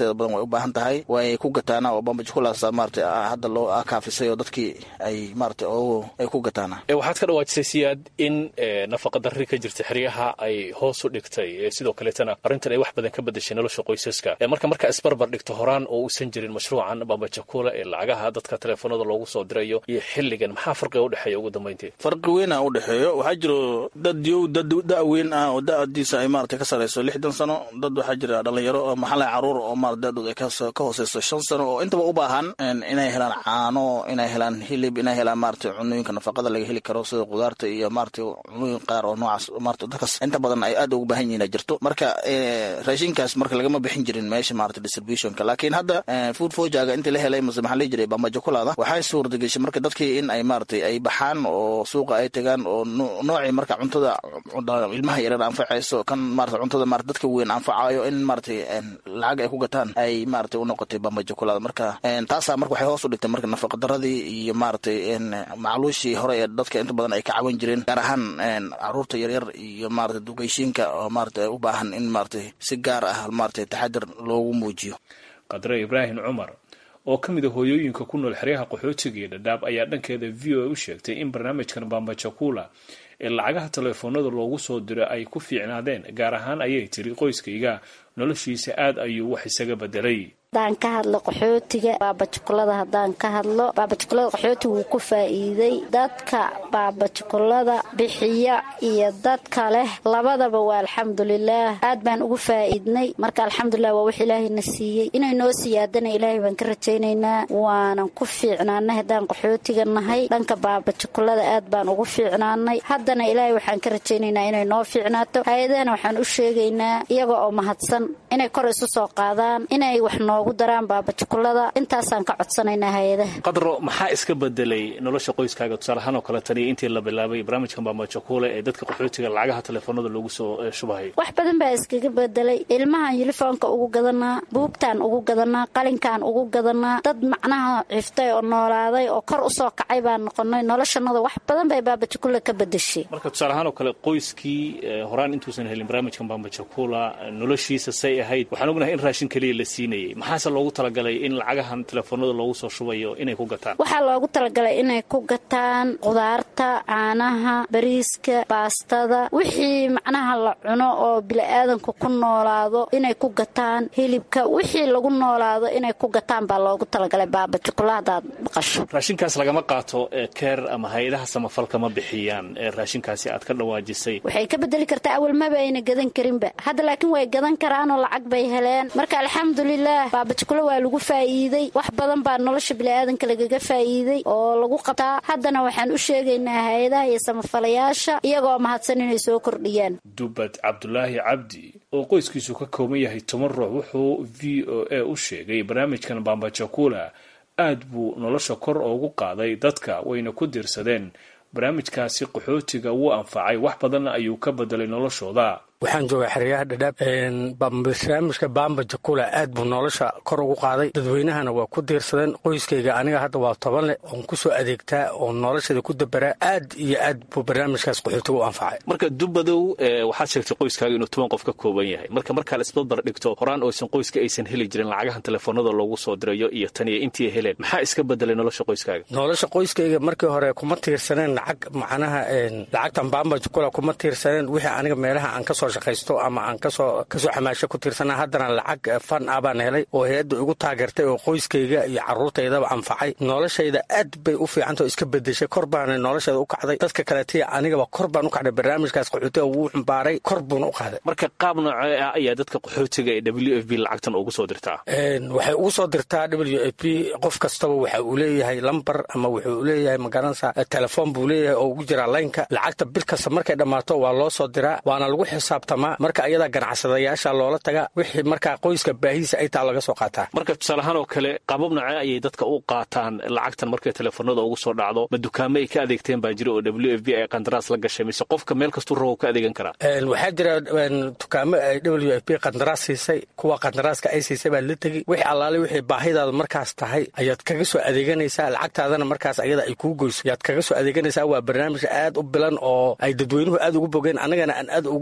inteeda badan way u baahan tahay way ku gataana oo bambajukulaas maarata hadda loo kaafisay oo dadkii ay maarata ay ku gataana waxaad ka dhawaajisay siyaad in nafaqa darri ka jirta xeryaha ay hoos u dhigtay sidoo kaleetana arrintan ay wax badan ka bedeshay nolosha qoysaska marka markaa isbarbar dhigto horaan oo uusan jirin mashruucan bambajakula ee lacagaha dadka teleefoonada loogu soo dirayo iyo xilligan maxaa farqiga udhexeeya ugu dambayntii farqi weyn a udhexeeyo waxaa jiro dad yow dad da-weyn ah oo da-diisa ay maarata ka sarayso lixdan sano dad waxaa jira dhalinyaro oo maxalla caruur oo maarata da-dood ay ka hooseyso shan sano oo intaba u baahan inay helaan caano inay helaan hilib inay helaan maarata cunooyinka nafaqada laga heli karo sida qudaarta iyo maarata cunooyin qaar oo noocaas maarata dadkaas inta badan ay aad ugu baahan yihiin jirto marka raashinkaas marka lagama bixin jirin meesha maarata distributionka laakiin hadda food fojaga intii la helay mase maxaa la jiray bambajakulaada waxay suurtageshay marka dadkii in ay maaratay ay baxaan oo suuqa ay tagaan oo noocii marka cuntada ilmaha yareer anfacayso kan maarata cuntada maarata dadka weyn anfacayo in maaratay lacag ay ku gataan ay maaratay u noqotay bambajakulaada marka taasaa marka waxay hoos u dhigtay marka nafaqadaradii iyo maaratay macluushii hore ee dadka inta badan ay ka cawan jireen gaar ahaan caruurta yaryar iyo maarata dugeyshiinka oo maarata u baahan in maaratay si gaar ah maarata taxadir loogu muujiyo qadre ibraahim cumar oo ka mid a hooyooyinka ku nool xeryaha qaxootiga iyo dhadhaab ayaa dhankeeda v o a u sheegtay in barnaamijkan bambajakula ee lacagaha teleefoonada loogu soo diro ay ku fiicnaadeen gaar ahaan ayay tiri qoyskayga noloshiisa aad ayuu wax isaga bedelay hadaan ka hadlo qaxootiga baabajukulada haddaan ka hadlo baabajukulada qaxootiga wuu ku faa'iiday dadka baabajukulada bixiya iyo dadka leh labadaba waa alxamdulilaah aad baan ugu faa'iidnay marka alxamdulilah waa wax ilaahayna siiyey inay noo siyaadana ilaahay baan ka rajaynaynaa waanan ku fiicnaanay haddaan qaxootiga nahay dhanka baabajukulada aad baan ugu fiicnaanay haddana ilaahay waxaan ka rajaynaynaa inay noo fiicnaato hay-adahana waxaan u sheegaynaa iyaga oo mahadsan inay kor isu soo qaadaan inay wax noo daraan baabajukulada intaasaan ka codsanaynaa hay-adaha qadro maxaa iska bedelay nolosha qoyskaaga tusaaleahaan oo kale taniyo intii la bilaabay barnaamijkan bambajakule ee dadka qaxootiga lacagaha teleefoonada loogu soo shubahay wax badan baa iskaga bedelay ilmahan yunifoonka ugu gadanaa buugtaan ugu gadanaa qalinkaan ugu gadanaa dad macnaha ciftay oo noolaaday oo kor usoo kacay baan noqonay noloshanada wax badan bay baabajakula ka bedeshay marka tusaaleahaan oo kale qoyskii horaan intuusan helin barnaamijkan bambajakula noloshiisa say ahayd waxaan ognahay in raashin keliya la siinayay maxaase loogu talagalay in lacagahan teleefoonada loogu soo shubayo inay ku gataan waxaa loogu talagalay inay ku gataan qudaarta caanaha bariiska baastada wixii macnaha la cuno oo bili-aadanku ku noolaado inay ku gataan hilibka wixii lagu noolaado inay ku gataan baa loogu talagalay baabajukula hadaad maqasho raashinkaas lagama qaato keer ama hay-adaha samafalka ma bixiyaan raashinkaasi aad ka dhawaajisay waxay ka bedeli kartaa awal maba ayna gadan karinba hadda laakiin way gadan karaanoo lacag bay heleen marka alxamdulilah baabajukula waa lagu faa'iiday wax badan baa nolosha bini'aadanka lagaga faa'iiday oo lagu qabtaa haddana waxaan u sheegaynaa hay-adaha iyo samafalayaasha iyagoo mahadsan inay soo kordhiyaan dubad cabdulaahi cabdi oo qoyskiisu ka kooban yahay toban ruux wuxuu v o a u sheegay barnaamijkan bambajakula aad buu nolosha kor ugu qaaday dadka wayna ku diirsadeen barnaamijkaasi qaxootiga wuu anfacay wax badanna ayuu ka bedelay noloshooda waxaan joogaa xeryaha dhadhaab barnaamijka bamba jakula aad buu nolosha kor ugu qaaday dadweynahana waa ku diirsadeen qoyskayga aniga hadda waa toban leh oon kusoo adeegtaa oo noloshada ku dabaraa aad iyo aad buu barnaamijkaas qaxootiga u anfacay marka dubadow waxaad sheegtay qoyskaaga inuu toban qof ka kooban yahay marka markaa la isbadbar dhigto horaan oysan qoyska aysan heli jirin lacagahan teleefoonada loogu soo dirayo iyo taniyo intii ay heleen maxaa iska bedelay nolosha qoyskaaga nolosha qoyskayga markii hore kuma tiirsaneen lacag macnaha lacagtan bamba jakula kuma tiirsaneen wixii aniga meelaha aan kasoo shaqaysto ama aan kasoo kasoo xamaasho ku tiirsana haddana lacag fan ah baan helay oo hay-adda igu taageertay oo qoyskayga iyo caruurtaydaba anfacay noloshayda aad bay u fiicanta oo iska bedeshay kor baana noloshayda u kacday dadka kaletiya anigaba kor baan u kacday barnaamijkaas qaxootiga wuu xumbaaray kor buuna u qaaday marka qaab noocee ah ayaa dadka qaxootiga ee w f b lacagtan ugu soo dirtaa waxay ugu soo dirtaa w f b qof kastaba waxa uu leeyahay lambar ama wuxuu leeyahay magaranaysa telefoon buu leeyahay oo ugu jiraa laynka lacagta bil kasta markay dhammaato waa loo soo diraa waana lagu xisaabtamaa marka ayadaa ganacsadayaasha loola tagaa wixii markaa qoyska baahiisa ay taa laga soo qaataa marka tusaaleahaan oo kale qaabab nocee ayay dadka u qaataan lacagtan markay teleefoonada ugu soo dhacdo ma dukaamo ay ka adeegteen baa jira oo w f b ay qandaraas la gashay mise qofka meel kastuu rabo ka adeegan karaa waxaa jira dukaamo ay w f b qandaraas siisay kuwa qandaraaska ay siisay baa la tegi wixii allaale wixii baahidaada markaas tahay ayaad kaga soo adeeganaysaa lacagtaadana markaas ayada ay kuu goyso ayaad kaga soo adeeganaysaa waa barnaamij aad u bilan oo ay dadweynuhu aad ugu bogeen annagana aan aad ugu bogsannahay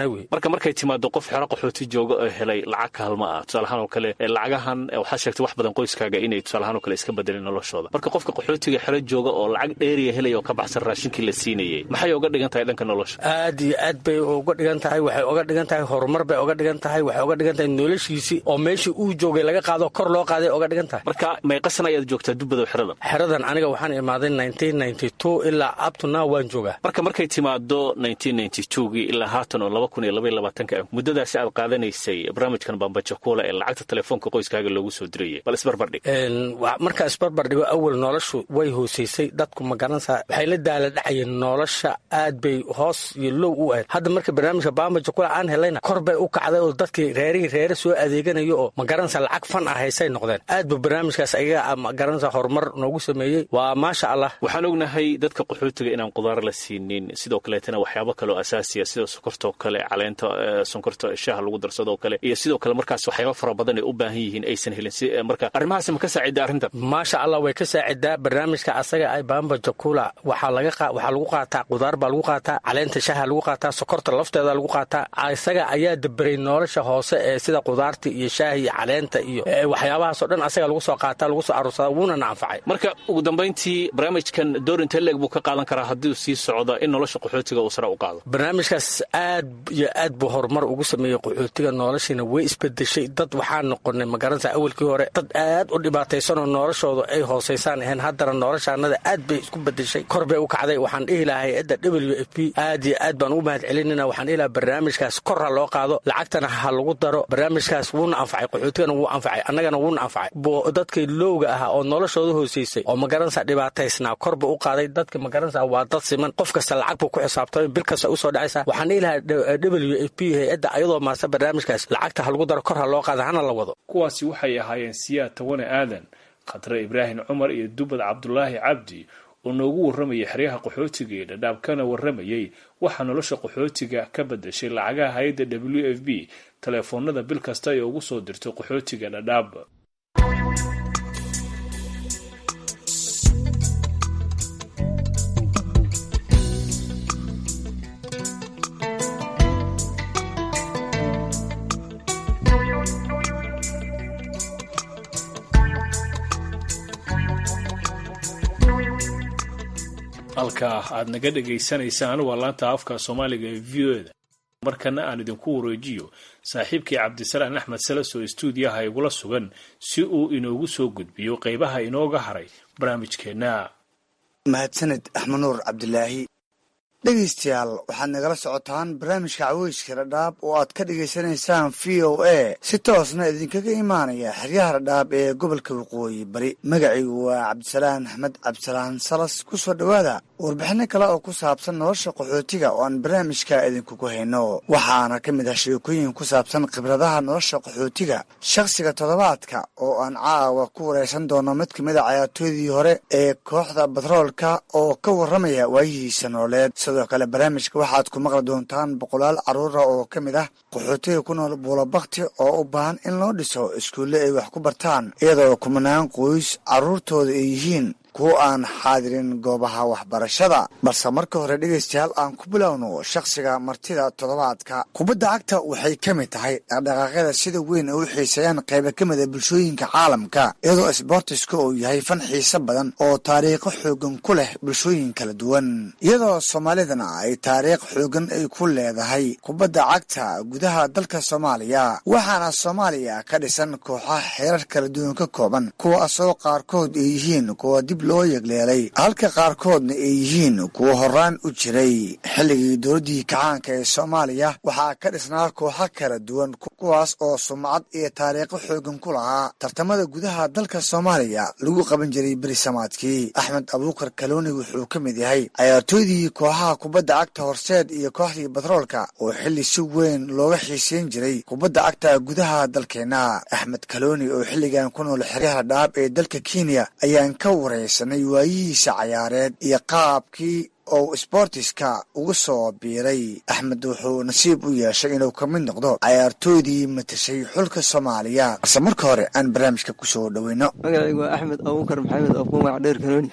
tahay wey marka markay timaado qof xero qaxooti jooga oo helay lacag kaalma ah tusaalahaan oo kale lacagahan waxaa sheegtay wax badan qoyskaaga inay tusaalahaan oo kale iska bedeleen noloshooda marka qofka qaxootiga xero jooga oo lacag dheeriya helaya oo ka baxsan raashinkii la siinayay maxay uga dhigan tahay dhanka nolosha aad iyo aad bay uga dhigan tahay waxay uga dhigan tahay horumar bay uga dhigan tahay waxay uga dhigan tahay noloshiisii oo meeshii uu joogay laga qaado kor loo qaaday uga dhigan tahay marka meeqasan ayaad joogtaa dubbadow xeradan xeradan aniga waxaan imaaday ilaa abtuna waan joogaa marka markay timaado gii ilaa haatan oo laba kun iyo laba iyo labaatanka muddadaasi aad qaadanaysay barnaamijkan bambajakuula ee lacagta telefoonka qoyskaaga loogu soo dirayay bal isbarbardhig marka isbarbardhigo awal noloshu way hoosaysay dadku magaranaysaa waxay la daala dhacayeen nolosha aad bay hoos iyo low u ahayd hadda marka barnaamijka bambajakula aan helayna kor bay u kacday oo dadkii reerihii reere soo adeeganayo oo magaranaysa lacag fan ah haysay noqdeen aad ba barnaamijkaas ayaga magaranaysa horumar noogu sameeyey waa maasha allah waxaan ognahay dadka qaxootiga inaan qudaar la siinin sidoo kaleetana waxyaabo kaleoo asaasiya sida sokortoo kale caleenta sonkorta shaaha lagu darsadoo kale iyo sidoo kale markaas waxyaaba fara badan ay u baahan yihiin aysan helin marka arrimahaas ma ka saacidaa arrintan maasha allah way ka saacidaa barnaamijka asaga ay bamba jakula waxaa lagu qaataa qudaar baa lagu qaataa caleenta shaaha lagu qaataa sokorta lafteeda lagu qaataa isaga ayaa daberay nolosha hoose ee sida qudaarta iyo shaaha iyo caleenta iyo waxyaabahaasoo dhan asaga lagu soo qaataa lagu soo aruursadaa wuuna na anfacay marka ugu dambayntii barnaamijkan doorinta leeg buu ka qaadan karaa haddii sii socda in nolosha qaxootiga uu sare u qaado barnaamijkaas aad iyo aad buu horumar ugu sameeyey qaxootiga noloshiina way isbedeshay dad waxaa noqonay magaranaysa awalkii hore dad aad u dhibaataysanoo noloshoodu ay hoosaysaan ahayn haddana noloshaanada aad bay isku bedeshay kor bay u kacday waxaan dhihi lahaa hay-adda w f p aad iyo aad baan ugu mahad celinina waxaan dhihi lahaa barnaamijkaas kor ha loo qaado lacagtana ha lagu daro barnaamijkaas wuuna anfacay qaxootigana wuu anfacay annagana wuuna anfacay dadkii lowga ahaa oo noloshooda hoosaysay oo magaranaysa dhibaataysnaa kor buu u qaaday dadka magaranaysa waa dad siman qof kasta lacag buu ku xisaabtamay bil kasta usoo dhacaysa waxaan dhihi lahaa w f p hay-adda ayadoo maasta barnaamijkaas lacagta ha lagu daro kor ha loo qaada hana la wado kuwaasi waxay ahaayeen siyaad tawane aadan khatre ibraahim cumar iyo dubad cabdulaahi cabdi oo noogu warramayay xeryaha qaxootiga ee dhadhaab kana warramayay waxaa nolosha qaxootiga ka bedashay lacagaha hay-adda w f b teleefoonada bil kasta ee ugu soo dirto qaxootiga dhadhaab halkaa aad naga dhegaysanaysaan waa laanta afka soomaaliga ee v o eda markana aan idinku wareejiyo saaxiibkii cabdisalaan axmed salas oo istuudiyaha igula sugan si uu inoogu soo gudbiyo qaybaha inooga haray barnaamijkeenna mahadsaned axmed nuur cabdilaahi dhegaystayaal waxaad nagala socotaan barnaamijka caweyska dhadhaab oo aad ka dhagaysanaysaan v o a si toosna idinkaga imaanaya xeryaha dhadhaab ee gobolka waqooyi bari magacaygu waa cabdisalaan axmed cabdisalaan salas ku soo dhowaada warbixino kale oo ku saabsan nolosha qaxootiga oo aan barnaamijka idinkugu hayno waxaana ka mid ah sheekooyin ku saabsan khibradaha nolosha qaxootiga shakhsiga toddobaadka oo aan caawa ku wareysan doono mid ka mid a cayaartooydii hore ee kooxda batroolka oo ka warramaya waayihiisa nololeed sidoo kale barnaamijka waxaad ku maqli doontaan boqolaal carruura oo ka mid ah qaxootiga ku nool buulabakti oo u baahan in loo dhiso iskuulle ay wax ku bartaan iyadoo kumanaan qoys carruurtooda ay yihiin kuwa aan xaadirin goobaha waxbarashada balse marka hore dhegaystayaal aan ku bilowno shakhsiga martida toddobaadka kubadda cagta waxay ka mid tahay dhaqdhaqaaqyada sida weyn ay u xiiseeyaan qayba ka mid a bulshooyinka caalamka iyadoo sboortiska uu yahay fan xiise badan oo taariikho xoogan ku leh bulshooyin kala duwan iyadoo soomaalidana ay taariikh xoogan ay ku leedahay kubadda cagta gudaha dalka soomaaliya waxaana soomaaliya ka dhisan kooxaha xeerar kala duwan ka kooban kuwaasoo qaarkood ay yihiin kuwa dib loo yegleelay halka qaarkoodna ay yihiin kuwa horaan u jiray xilligii dowladdii kacaanka ee soomaaliya waxaa ka dhisnaa kooxo kala duwan kuwaas oo sumcad iyo taariikho xoogan ku lahaa tartamada gudaha dalka soomaaliya lagu qaban jiray berisamaadkii axmed abuukar kalooni wuxuu ka mid yahay cayaartooydii kooxaha kubadda cagta horseed iyo kooxdii batroolka oo xilli si weyn looga xiiseyn jiray kubadda cagta gudaha dalkeenna axmed kalooni oo xilligan ku nool xeryaha dhaab ee dalka kenya ayaan ka wareysanay waayihiisa cayaareed iyo qaabkii oo sboortiska uga soo biiray axmed wuxuu nasiib u yeeshay inuu ka mid noqdo cayaartooydii matashay xulka soomaaliya balse marka hore aan barnaamijka kusoo dhoweyno magacaygu waa axmed abuukar maxamed oo ku magac dheer kanooni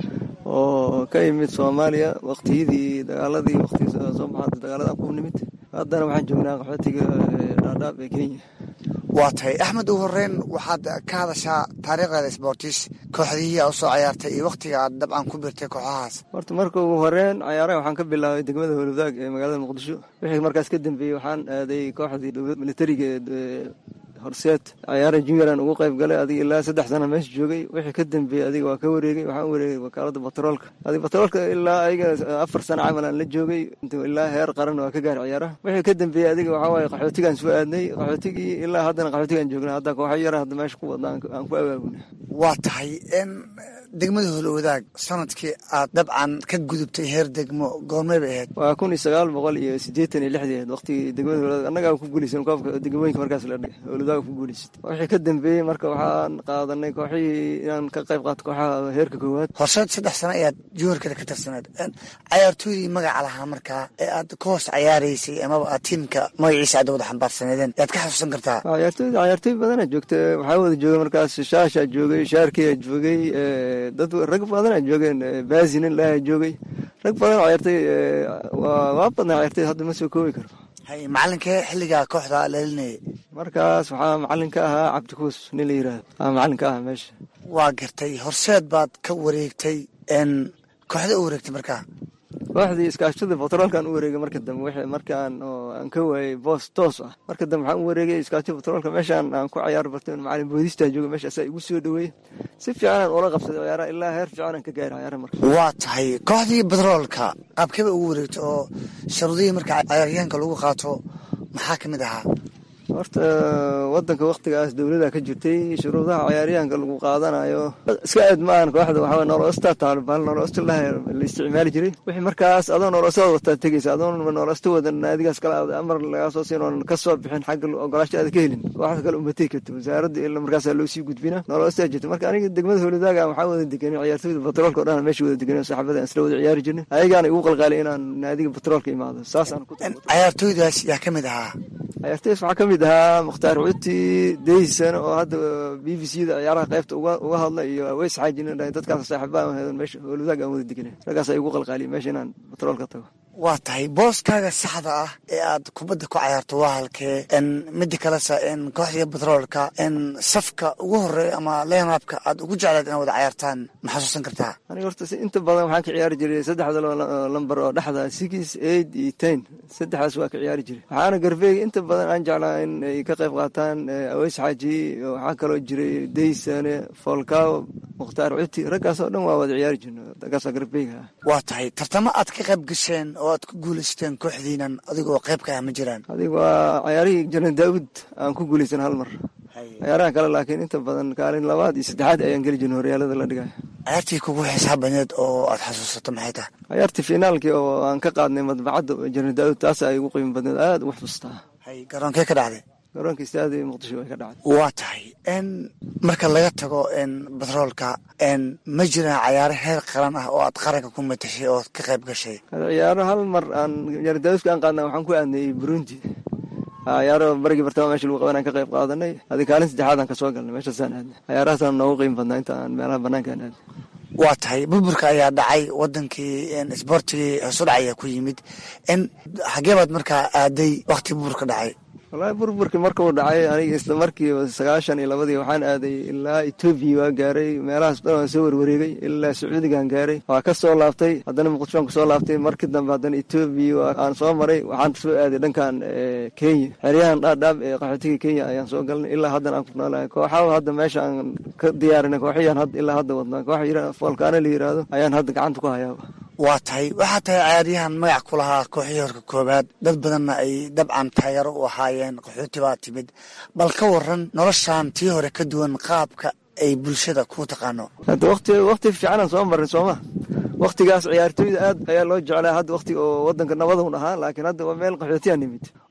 oo ka yimid soomaaliya waqtiyadii dagaaladii waqti soo baxaada dagaalada ku nimid haddana waxaan joognaa qaxootiga dhaadhaab ee kenya waa tahay axmed ugu horeyn waxaad ka hadashaa taariikhdeeda sboortis kooxdihii aa usoo cayaartay iyo wakhtiga aad dabcan ku birtay kooxahaas horta marka ugu horeyn cayaaraha waxaan ka bilaabay degmada howlwadaag ee magaalada muqdisho wixii markaas ka dambeeyey waxaan aaday kooxdii dowlad militariga ee horseed cayaara junioraan ugu qayb galay adiga ilaa saddex sana meesha joogay wixii ka dambeeyey adiga waa ka wareegay waxaan wareegay wakaalada batroolka adiga batroolka ilaa ayaga afar sana camal aan la joogay ilaa heer qaran waa ka gaar ciyaaraha wixii ka dambeeyey adiga waxaa waaye qaxootigaan soo aadnay qaxootigii ilaa haddana qaxootigaan joognay hadda kooxo yara hadda meesha ku wadna aan ku abaabunay waa tahay degmada howlwadaag sanadkii aad dabcan ka gudubtay heer degmo goormay bay ahayd waa kun iyo sagaal boqol iyo siddeetan iyo lixdii ahayd waqtigii degmada howlwadaag annagaa ku guulaysan koobka degmooyinka markaas la dhigay howlwadaag ku guulaysatay wixii ka dambeeyey marka waxaan qaadanay kooxihii inaan ka qayb qaato kooxaha heerka koowaad horseed saddex sano ayaad juniorkada ka tirsaneed cayaartooydii magaca lahaa markaa ee aad ka hoos cayaaraysay amaba aad tiimka magaciisa aad wada xambaarsaneedeen yaad ka xasuusan kartaa cayaartooyda cayaartooy badanaa joogta waxaa wada joogay markaas shaashaa joogay shaarkiyaa joogay dad rag badanaa joogeen baasinin lahaa joogay rag badan cayaartay waa badnaa cayaartay hadda ma soo koobi karo hay macalinkee xilligaa kooxda leelinayay markaas waxaa macalin ka ahaa cabdikuus nin la yiraahdo aa macalin ka ahaa meesha waa gartay horseed baad ka wareegtay kooxda u wareegtay markaa kooxdii iskaashada batroolkaan u wareegay marka dambe wixii markaan oo aan ka waayey boos toos ah marka dambe waxaan u wareegay iskaashada batroolka meeshaan aan ku cayaar bartay macalin boodistaa jooga meesha asaa igu soo dhaweeyey si fiicanaan ula qabsaday ciyaaraha ilaa heer fiicanaan ka gaaray ciyaaraha marka waa tahay kooxdii batroolka qaabkeba ugu wareegtay oo sharuudihii marka cayaaryahanka lagu qaato maxaa ka mid ahaa horta wadanka waktigaas dowlada ka jirtay shuruudaha cayaaryahanka lagu qaadanayo iska aad maahan kooxda waxaa nolosta taalibaan nolosta la isticmaali jiray wixii markaas adoo nolostada wataa tegeysa adoon nolosta wadan naadigaas kale amar lagaa soo siin oon ka soo bixin xagga ogolaasha aad ka helin kooxda kale umatay karto wasaaradda ila markaasaa loo sii gudbina nolostaa jirta marka aniga degmada howladaaga waxaa wada deganay ciyaartooyda batroolka o dhan meesha wada deganay saxaabada aan isla wada ciyaari jirnay ayagaana igu qalqaalay inaan naadiga batroolka imaado saasaan ku cayaartooydaas yaa ka mid ahaa ciyaartooydaas waxaa ka mid ahaa mukhtaar cuti deysan oo hadda b b c da ciyaaraha qaybta uga hadla iyo aweys xaajin dadkaas saaxiibaa heedan meesha howladaag aan wada deganay raggaas igu qalqaaliya meesha inaan batroolka tago waa tahay booskaaga saxda ah ee aad kubadda ku cayaarto waa halkee mida kalesa kooxdii batroolka safka ugu horeeya ama leenaabka aad ugu jecleed inaad wada cayaartaan ma xasuusan kartaa aniga horta inta badan waxaan ka ciyaari jiray saddexda lambar oo dhexda six eight iyo ten saddexdaas waa ka ciyaari jiray waxaana garbeega inta badan aan jeclaa in ay ka qayb qaataan aweys xaaji waxaa kaloo jiray deysane foolkaaw mukhtaar cuti raggaas oo dhan waa wada ciyaari jirna raggaas garbeega waa tahay tartamo aad ka qayb gasheen oo aad ku guulaysteen kooxdiinan adigoo qayb ka ah ma jiraan adiga waa cayaarihii janan daawud aan ku guulaysan hal mar cayaaraha kale laakiin inta badan kaalin labaad iyo saddexaad ayaan geli jirna horyaalada la dhigaya cayaartii kugu xisaab badneed oo aad xasuusato maxay tahay cayaartii finaalkii oo aan ka qaadnay madbacadda janan daawud taas ay ugu qiimo badneed aada ugu xusuustaa garoonkee ka dhacday garoonka istaadi muqdisho way ka dhacday waa tahay marka laga tago batroolka ma jiraan cayaaro heer qaran ah oo aad qaranka ku matashay oo ka qayb gashay ciyaaro hal mar aan jarandaawuska aan qaadna waxaan ku aadnay burundi ciyaaro barigii bartama meesha lagu qaban aan ka qayb qaadanay adi kaalin saddexaad aan kasoo galnay meeshaasaan aadnay ciyaarahaasaan noogu qiimo badnaa inta aan meelaha banaanka aan aadnay waa tahay burburka ayaa dhacay wadankii isboortigii hoosudhac ayaa ku yimid xagee baad markaa aaday wakti burburka dhacay wallaahi burburkii markuu dhacay aniga isla markiiba sagaashan iyo labadii waxaan aaday ilaa etoobiya waa gaaray meelahaas dhan waan soo warwareegay ilaa sacuudigaan gaaray waa ka soo laabtay haddana muqdishoan kusoo laabtay markii dambe haddana etoobiya aan soo maray waxaan soo aaday dhankan kenya xeryahan dhaadhaab ee qaxootiga kenya ayaan soo galnay ilaa haddana aan ku noolahay kooxaha hadda meesha aan ka diyaarinay kooxiyaan ilaa hadda wadnaa koox foolkaana la yiraahdo ayaan hadda gacanta ku hayaaba waa tahay waxaa tahay cayaaryahan magac ku lahaa kooxihii horka koobaad dad badanna ay dabcan taageero u ahaayeen qaxooti baa timid bal ka waran noloshan tii hore ka duwan qaabka ay bulshada ku taqaano hadda waqti waqti fiicanaan soo marin sooma waqtigaas ciyaartooyda aad ayaa loo jeclaa hadda waqti oo wadanka nabadun ahaa laakiin hadda waa meel qaxootiyaa nimid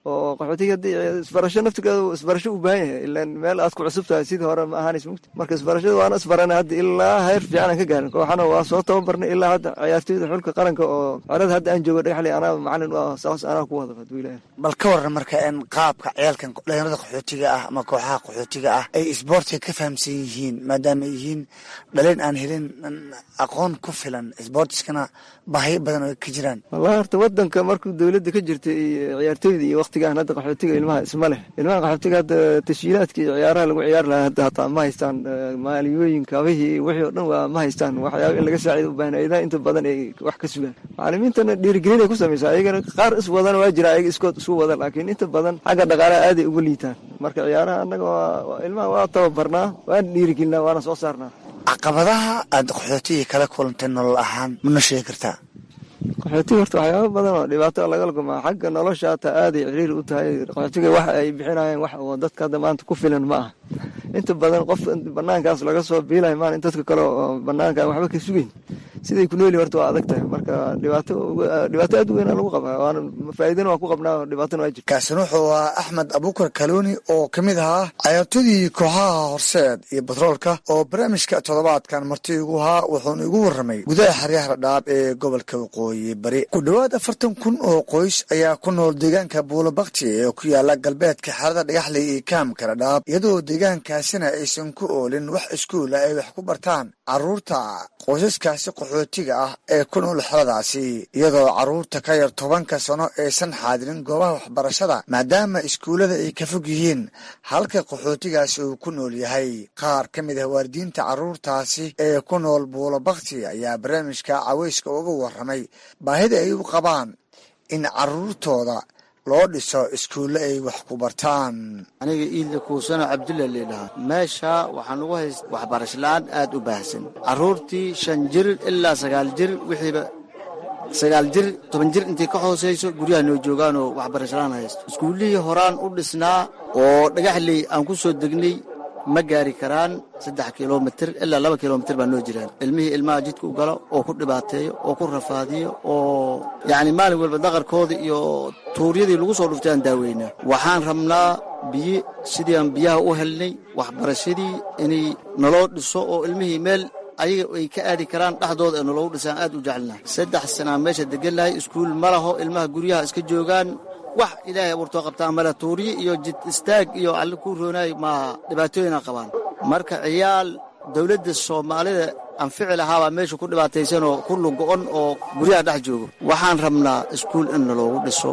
oo qaxootiga haddii isbarasho naftigeedu isbarasho u baahan yahay ilaan meel aad ku cusub tahay sidii hore ma ahaanaysa mugti marka isbarashada waana isbarana hadda ilaa heer fiican aan ka gaarin kooxana waa soo tababarnay ilaa hadda ciyaartoyda xulka qaranka oo xerada hadda aan joogo dhagaxley anaa macalin u ah saas anaa ku wada haduu ilaahay bal ka waran marka in qaabka ciyaalkan dhalinyarada qaxootiga ah ama kooxaha qaxootiga ah ay isboortiga ka fahamsan yihiin maadaama ay yihiin dhalin aan helin aqoon ku filan isboortiskana baahiyo badan oo ka jiraan wallahi horta wadanka markuu dowladda ka jirtay iyo ciyaartoyda iyo waktigaan hadda qaxootiga ilmaha isma leh ilmaha qaxootiga hadda tashiilaadka iyo ciyaaraha lagu ciyaari lahaa hadda hataa ma haystaan maaliyooyin kabihii wixii oo dhan waa ma haystaan waxyaaba in laga saacido u baahan ayadaha inta badan ay wax ka sugaan macalimiintana dhiirigelin ay ku samaysaa ayagana qaar is wadana waa jira ayaga iskood isu wada laakiin inta badan xagga dhaqaalaha aaday uga liitaan marka ciyaaraha annaga waa ilmaha waa tababarnaa waan dhiirigelinaa waana soo saarnaa caqabadaha aada qaxootiga kala kulantay nolol ahaan mana sheegi kartaa qaxootiga horta waxyaaba badan oo dhibaato lagala kulmaa xagga nolosha hataa aaday ciriiri u tahay qaxootiga wax ay bixinayaan wax oo dadka hadda maanta ku filan ma aha inta badan qof banaankaas laga soo biilayo maan in dadka kale oo banaanka waxba ka sugeyn siday ku nooli horta waa adag tahay marka dhibaato dhibaato aad u weyn lagu qabaa waana faa'iidana waa ku qabnaa dhibaatona waa jirta kaasina wuxuu ahaa axmed abuukar kaluuni oo ka mid ahaa cayaartooydii kooxaha horseed iyo batroolka oo barnaamijka toddobaadkan marti igu ahaa wuxuuna igu warramay gudaha xeryaha dhadhaab ee gobolka waqooyi bari ku dhowaad afartan kun oo qoys ayaa ku nool deegaanka buulabakti ee ku yaala galbeedka xerada dhagaxley iyo kaamka dhadhaab iyadoo deegaankaasina aysan ku oolin wax iskuula ay wax ku bartaan caruurta qoysaskaasi qaxootiga ah ee ku nool xeradaasi iyadoo carruurta ka yar tobanka sano aysan xaadirin goobaha waxbarashada maadaama iskuullada ay ka fog yihiin halka qaxootigaasi uu ku nool yahay qaar ka mid ah waalidiinta carruurtaasi ee ku nool buulabakti ayaa barnaamijka caweyska uga warramay baahida ay u qabaan in carruurtooda loo dhiso iskuulle ay wax ku bartaan aniga iidla kuusano cabdulla leedhahaa meesha waxaan ugu hayst waxbarasho la-aan aad u baahsan carruurtii shan jir ilaa sagaal jir wixiiba sagaal jir toban jir intii ka hoosayso guryaha noo joogaanoo waxbarasho la-aan haysto iskuullihii horaan u dhisnaa oo dhagaxley aan ku soo degnay ma gaari karaan saddex kilomitir ilaa laba kilomitir baa noo jiraan ilmihii ilmaha jidka u galo oo ku dhibaateeyo oo ku rafaadiyo oo yacni maalin walba daqarkoodii iyo tuuryadii lagu soo dhuftay aan daaweynaa waxaan rabnaa biyo sidii aan biyaha u helnay waxbarashadii inay naloo dhiso oo ilmihii meel ayaga ay ka aadi karaan dhexdooda ee naloogu dhisaan aad u jecelnahay saddex sanaa meesha degannahay iskuul ma laho ilmaha guryaha iska joogaan wax ilaahay abuurtoo qabtaan male tuuriye iyo jid istaag iyo alle ku roonaayo maaha dhibaatooyina qabaan marka ciyaal dowladda soomaalida anfici lahaabaa meesha ku dhibaataysanoo ku lugo-on oo guryaha dhex joogo waxaan rabnaa iskuul in naloogu dhiso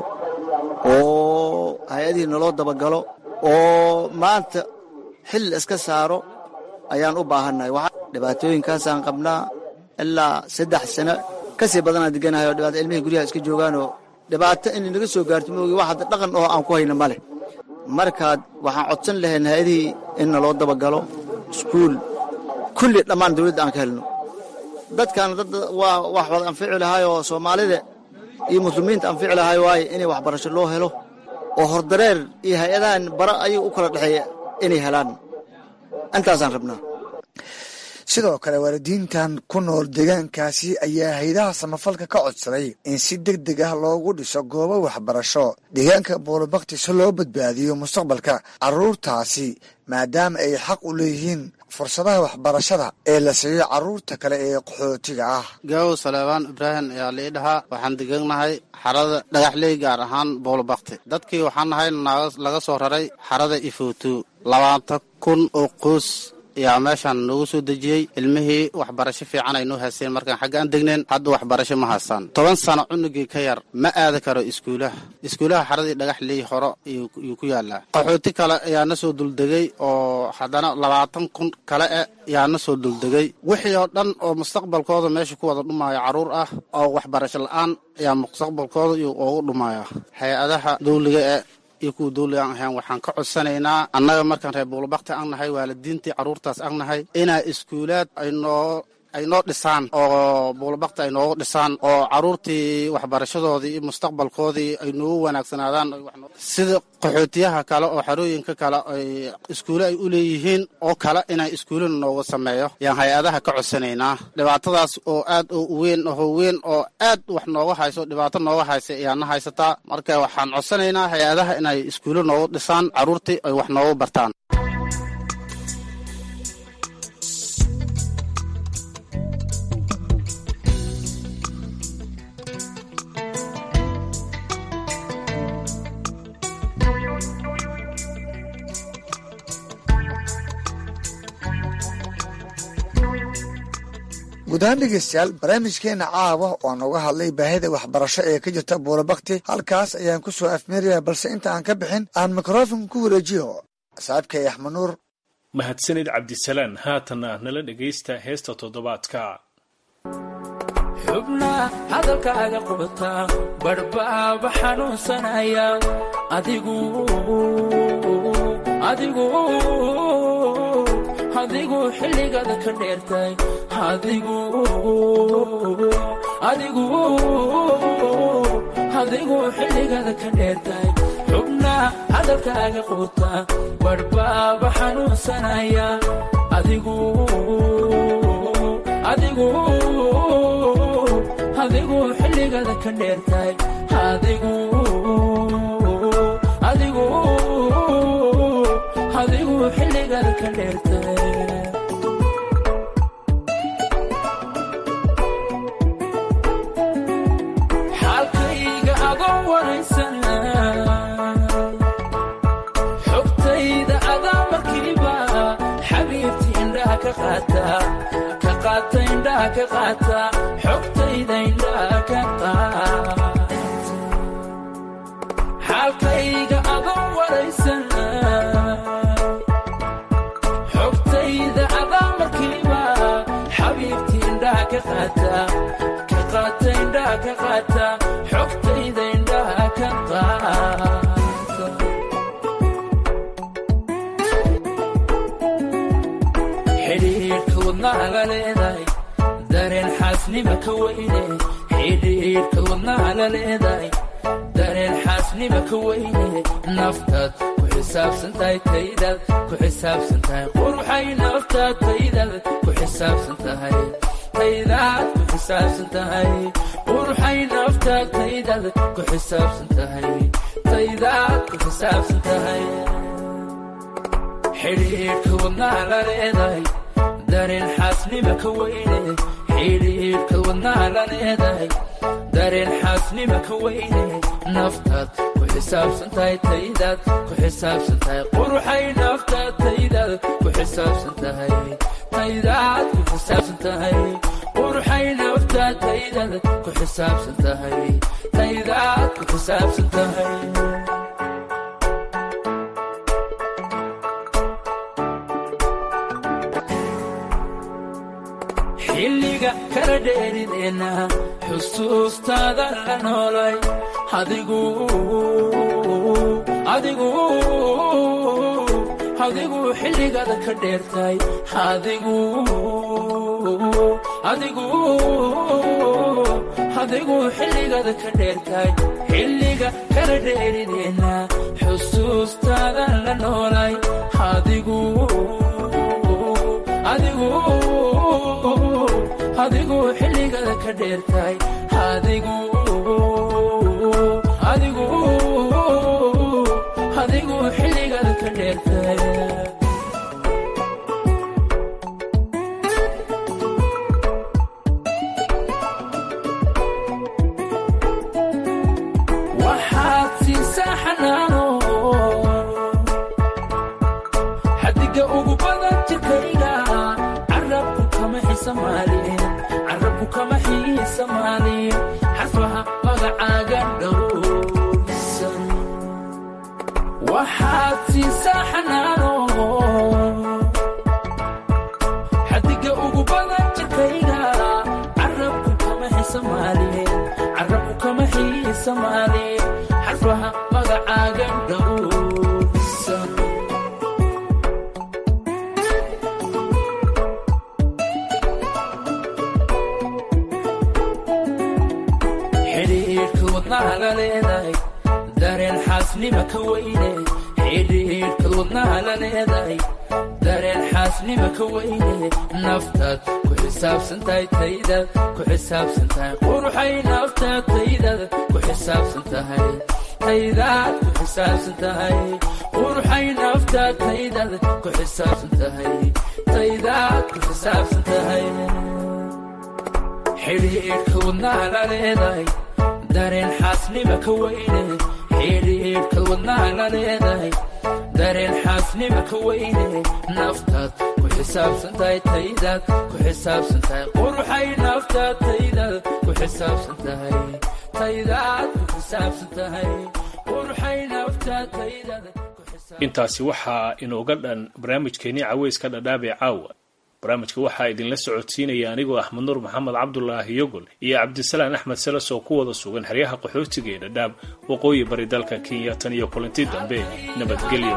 oo hay-adihii naloo dabagalo oo maanta xil iska saaro ayaan u baahannahay dhibaatooyinkaasaan qabnaa ilaa saddex sano ka sii badanaan deganahay oo dhibaata ilmihii guryaha iska joogaanoo dhibaato inay naga soo gaarto moogi wax hadda dhaqan oo aan ku hayna ma leh markaad waxaan codsan lahayn hay-adihii in naloo dabagalo iskuul kulli dhammaan dawladda aan ka helno dadkan dad waa wax wada anfici lahaayoo soomaalida iyo muslimiinta anfici lahaay waaye inay waxbarasho loo helo oo hordareer iyo hay-adahan bara ayaga u kala dhexeeya inay helaan intaasaan rabnaa sidoo kale waalidiintan ku nool deegaankaasi ayaa haydaha samafalka ka codsaday in si deg deg ah loogu dhiso goobo waxbarasho deegaanka buulabakti si loo badbaadiyo mustaqbalka carruurtaasi maadaama ay xaq u leeyihiin fursadaha waxbarashada ee la siiyo carruurta kale ee qaxootiga ah gaawow saleebaan ibraahim ayaa lii dhahaa waxaan deganahay xarada dhagaxley gaar ahaan buulabakti dadkii waxaan nahay laga soo raray xarada ifuutu labaatan kun oo qoys ayaa meeshaan noogu soo dejiyey ilmihii waxbarasho fiican ay noo haysteen markaan xagga aan degneen hadda waxbarasho ma haystaan toban sano cunugii ka yar ma aadi karo iskuulaha iskuulaha xaradii dhagaxley horo yuu ku yaalaa qaxooti kale ayaa na soo duldegay oo haddana labaatan kun kale e ayaa na soo duldegay wixii oo dhan oo mustaqbalkooda meesha ku wada dhumaayo carruur ah oo waxbarasho la-aan ayaa mustaqbalkooda ugu dhumaya hay-adaha dawliga e iyo kuwa dawliga aan ahayn waxaan ka codsanaynaa annaga markaan reer buulabakti aan nahay waalidiintii carruurtaas aan nahay inaa iskuulaad ay noo ay noo dhisaan oo buulabakti ay noogu dhisaan oo caruurtii waxbarashadoodii iyo mustaqbalkoodii ay noogu wanaagsanaadaan sida qaxootiyaha kale oo xarooyinka kale ay iskuule ay u leeyihiin oo kale inay iskuulena noogu sameeyo yaan hay-adaha ka codsanaynaa dhibaatadaas oo aad oo weyn oo weyn oo aad wax nooga hayso dhibaato nooga haysa ayaana haysataa marka waxaan codsanaynaa hay-adaha inay iskuulle noogu dhisaan caruurtii ay wax noogu bartaan guud ahaan dhegeystayaal barnaamijkeena caawa oo nooga hadlay baahida waxbarasho ee ka jirta buulabakti halkaas ayaan ku soo afmeeraya balse inta aan ka bixin aan mikrofon ku wareejiyo saaxiibkay axmed nuur mahadsanid cabdisalaan haatanna nala dhegaysta heesta toddobaadka xubna hadalkaaga qubata badhbaaba xanuunsanaya adigu adigu adigu xilligaada ka dheertay adigu adigu adigu xilligaada ka dheertay xubna hadalkaaga quuta badhbaaba xanuunsanaya adigu adigu adigu xilligaada ka dheertay adigu adigu adigu xilligaada ka dheertay xaalkayga adoo waraysana xogtayda adaa markiiba xabiibti indhaha ka qaata ka qaata indhaha ka qaata xogtayda indhaha ka qaata xaalkayga adoo waraysana xogtayda adaa markiiba xabiibti indhaha ka qaata ka qaata indhaha ka qaata xogtayda indhaha ka qaata xidhiidhka wadnaha la leedahay dareen xaasnima ka weyne xidhiidhka wadnaha la leedahay dareen xaasnima ka weyne naftaad ku xisaabsan tahay taydaad ku xisaabsan tahay quruxay naftaad taydaad ku xisaabsan tahay taydaad ku xisaabsan tahay quruxay naftaad taydaad ku xisaabsan tahay taydaad ku xisaabsan tahay xidhiidhka wadnaha la leedahay dareen xaasnima ka weyne xidhiidhka wadnaha la leedahay dareen xaasnima ka weyne naftaad ku xisaabsan tahay taydaad ku xisaabsan tahay quruxay naftaad taydaad ku xisaabsan tahay taydaad ku xisaabsan tahay quruxay naftaad taydaad ku xisaabsan tahay taydaad ku xisaabsan tahay xilliga kala dheerideenna xusuustaada la noolay adigu adigu adigu xilligaada ka dheertay adigu adigu adigu xilligaada ka dheertay xilliga kala dheerideenna xusuustaada la noolay adigu adigu adigu xilligaada ka dheertay adigu adigu adigu xilligaada ka dheertay waxaad siisaa xanaano xadiga ugu badan jirkayga carabku kama xisamaalin carabku kama xiisamaalin xasbaha magacaaga dhowrsan waxaad siisaa xanaano xadiga ugu badan jirkayga carabku kama xisamaalin carabku kama xiisamaalin xasbaha magacaaga dhowrsan leedahay dareen xaasnima ka weyne xidhiidhkad wadnaha la leedahay dareen xaasnima ka weyne naftaad ku xisaabsan tahay taydaad ku xisaabsan tahay quruxay naftaad taydaad ku xisaabsan tahay taydaad ku xisaabsan tahay quruxay naftaad taydaad ku xisaabsan tahay taydaad ku xisaabsan tahay xidhiidhka wadnaha la leedahay dareen xaasnima ka weyne xidhiidhka wadnaha la leedahay dareen xaasnima ka weyne naftaad ku xisaabsan tahay taydaad ku xisaabsan tahay quruxay naftaad taydaad ku xisaabsan tahay taydaad ku xisaabsan tahay quruxay naftaad taydaad intaasi waxaa inooga dhan barnaamijkeenii caweyska dhadhaabee caawa barnaamijka waxaa idinla socodsiinaya anigoo axmed nuur maxamed cabdulaahi yogol iyo cabdisalaan axmed seles oo ku wada sugan xeryaha qaxootiga ee dhadhaab waqooyi bari dalka kenya tan iyo kulanti dambe nabadgelyo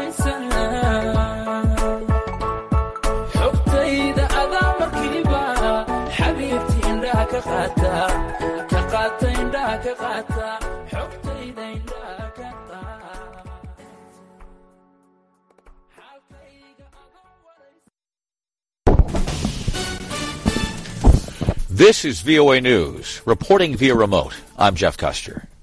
xogtayda adaa markiiba xabiibti indhaha ka qaata ka qaata indhaha ka qaata xogtayda indhaha ka This is VOA News. Reporting via remote, I'm Jeff Custer.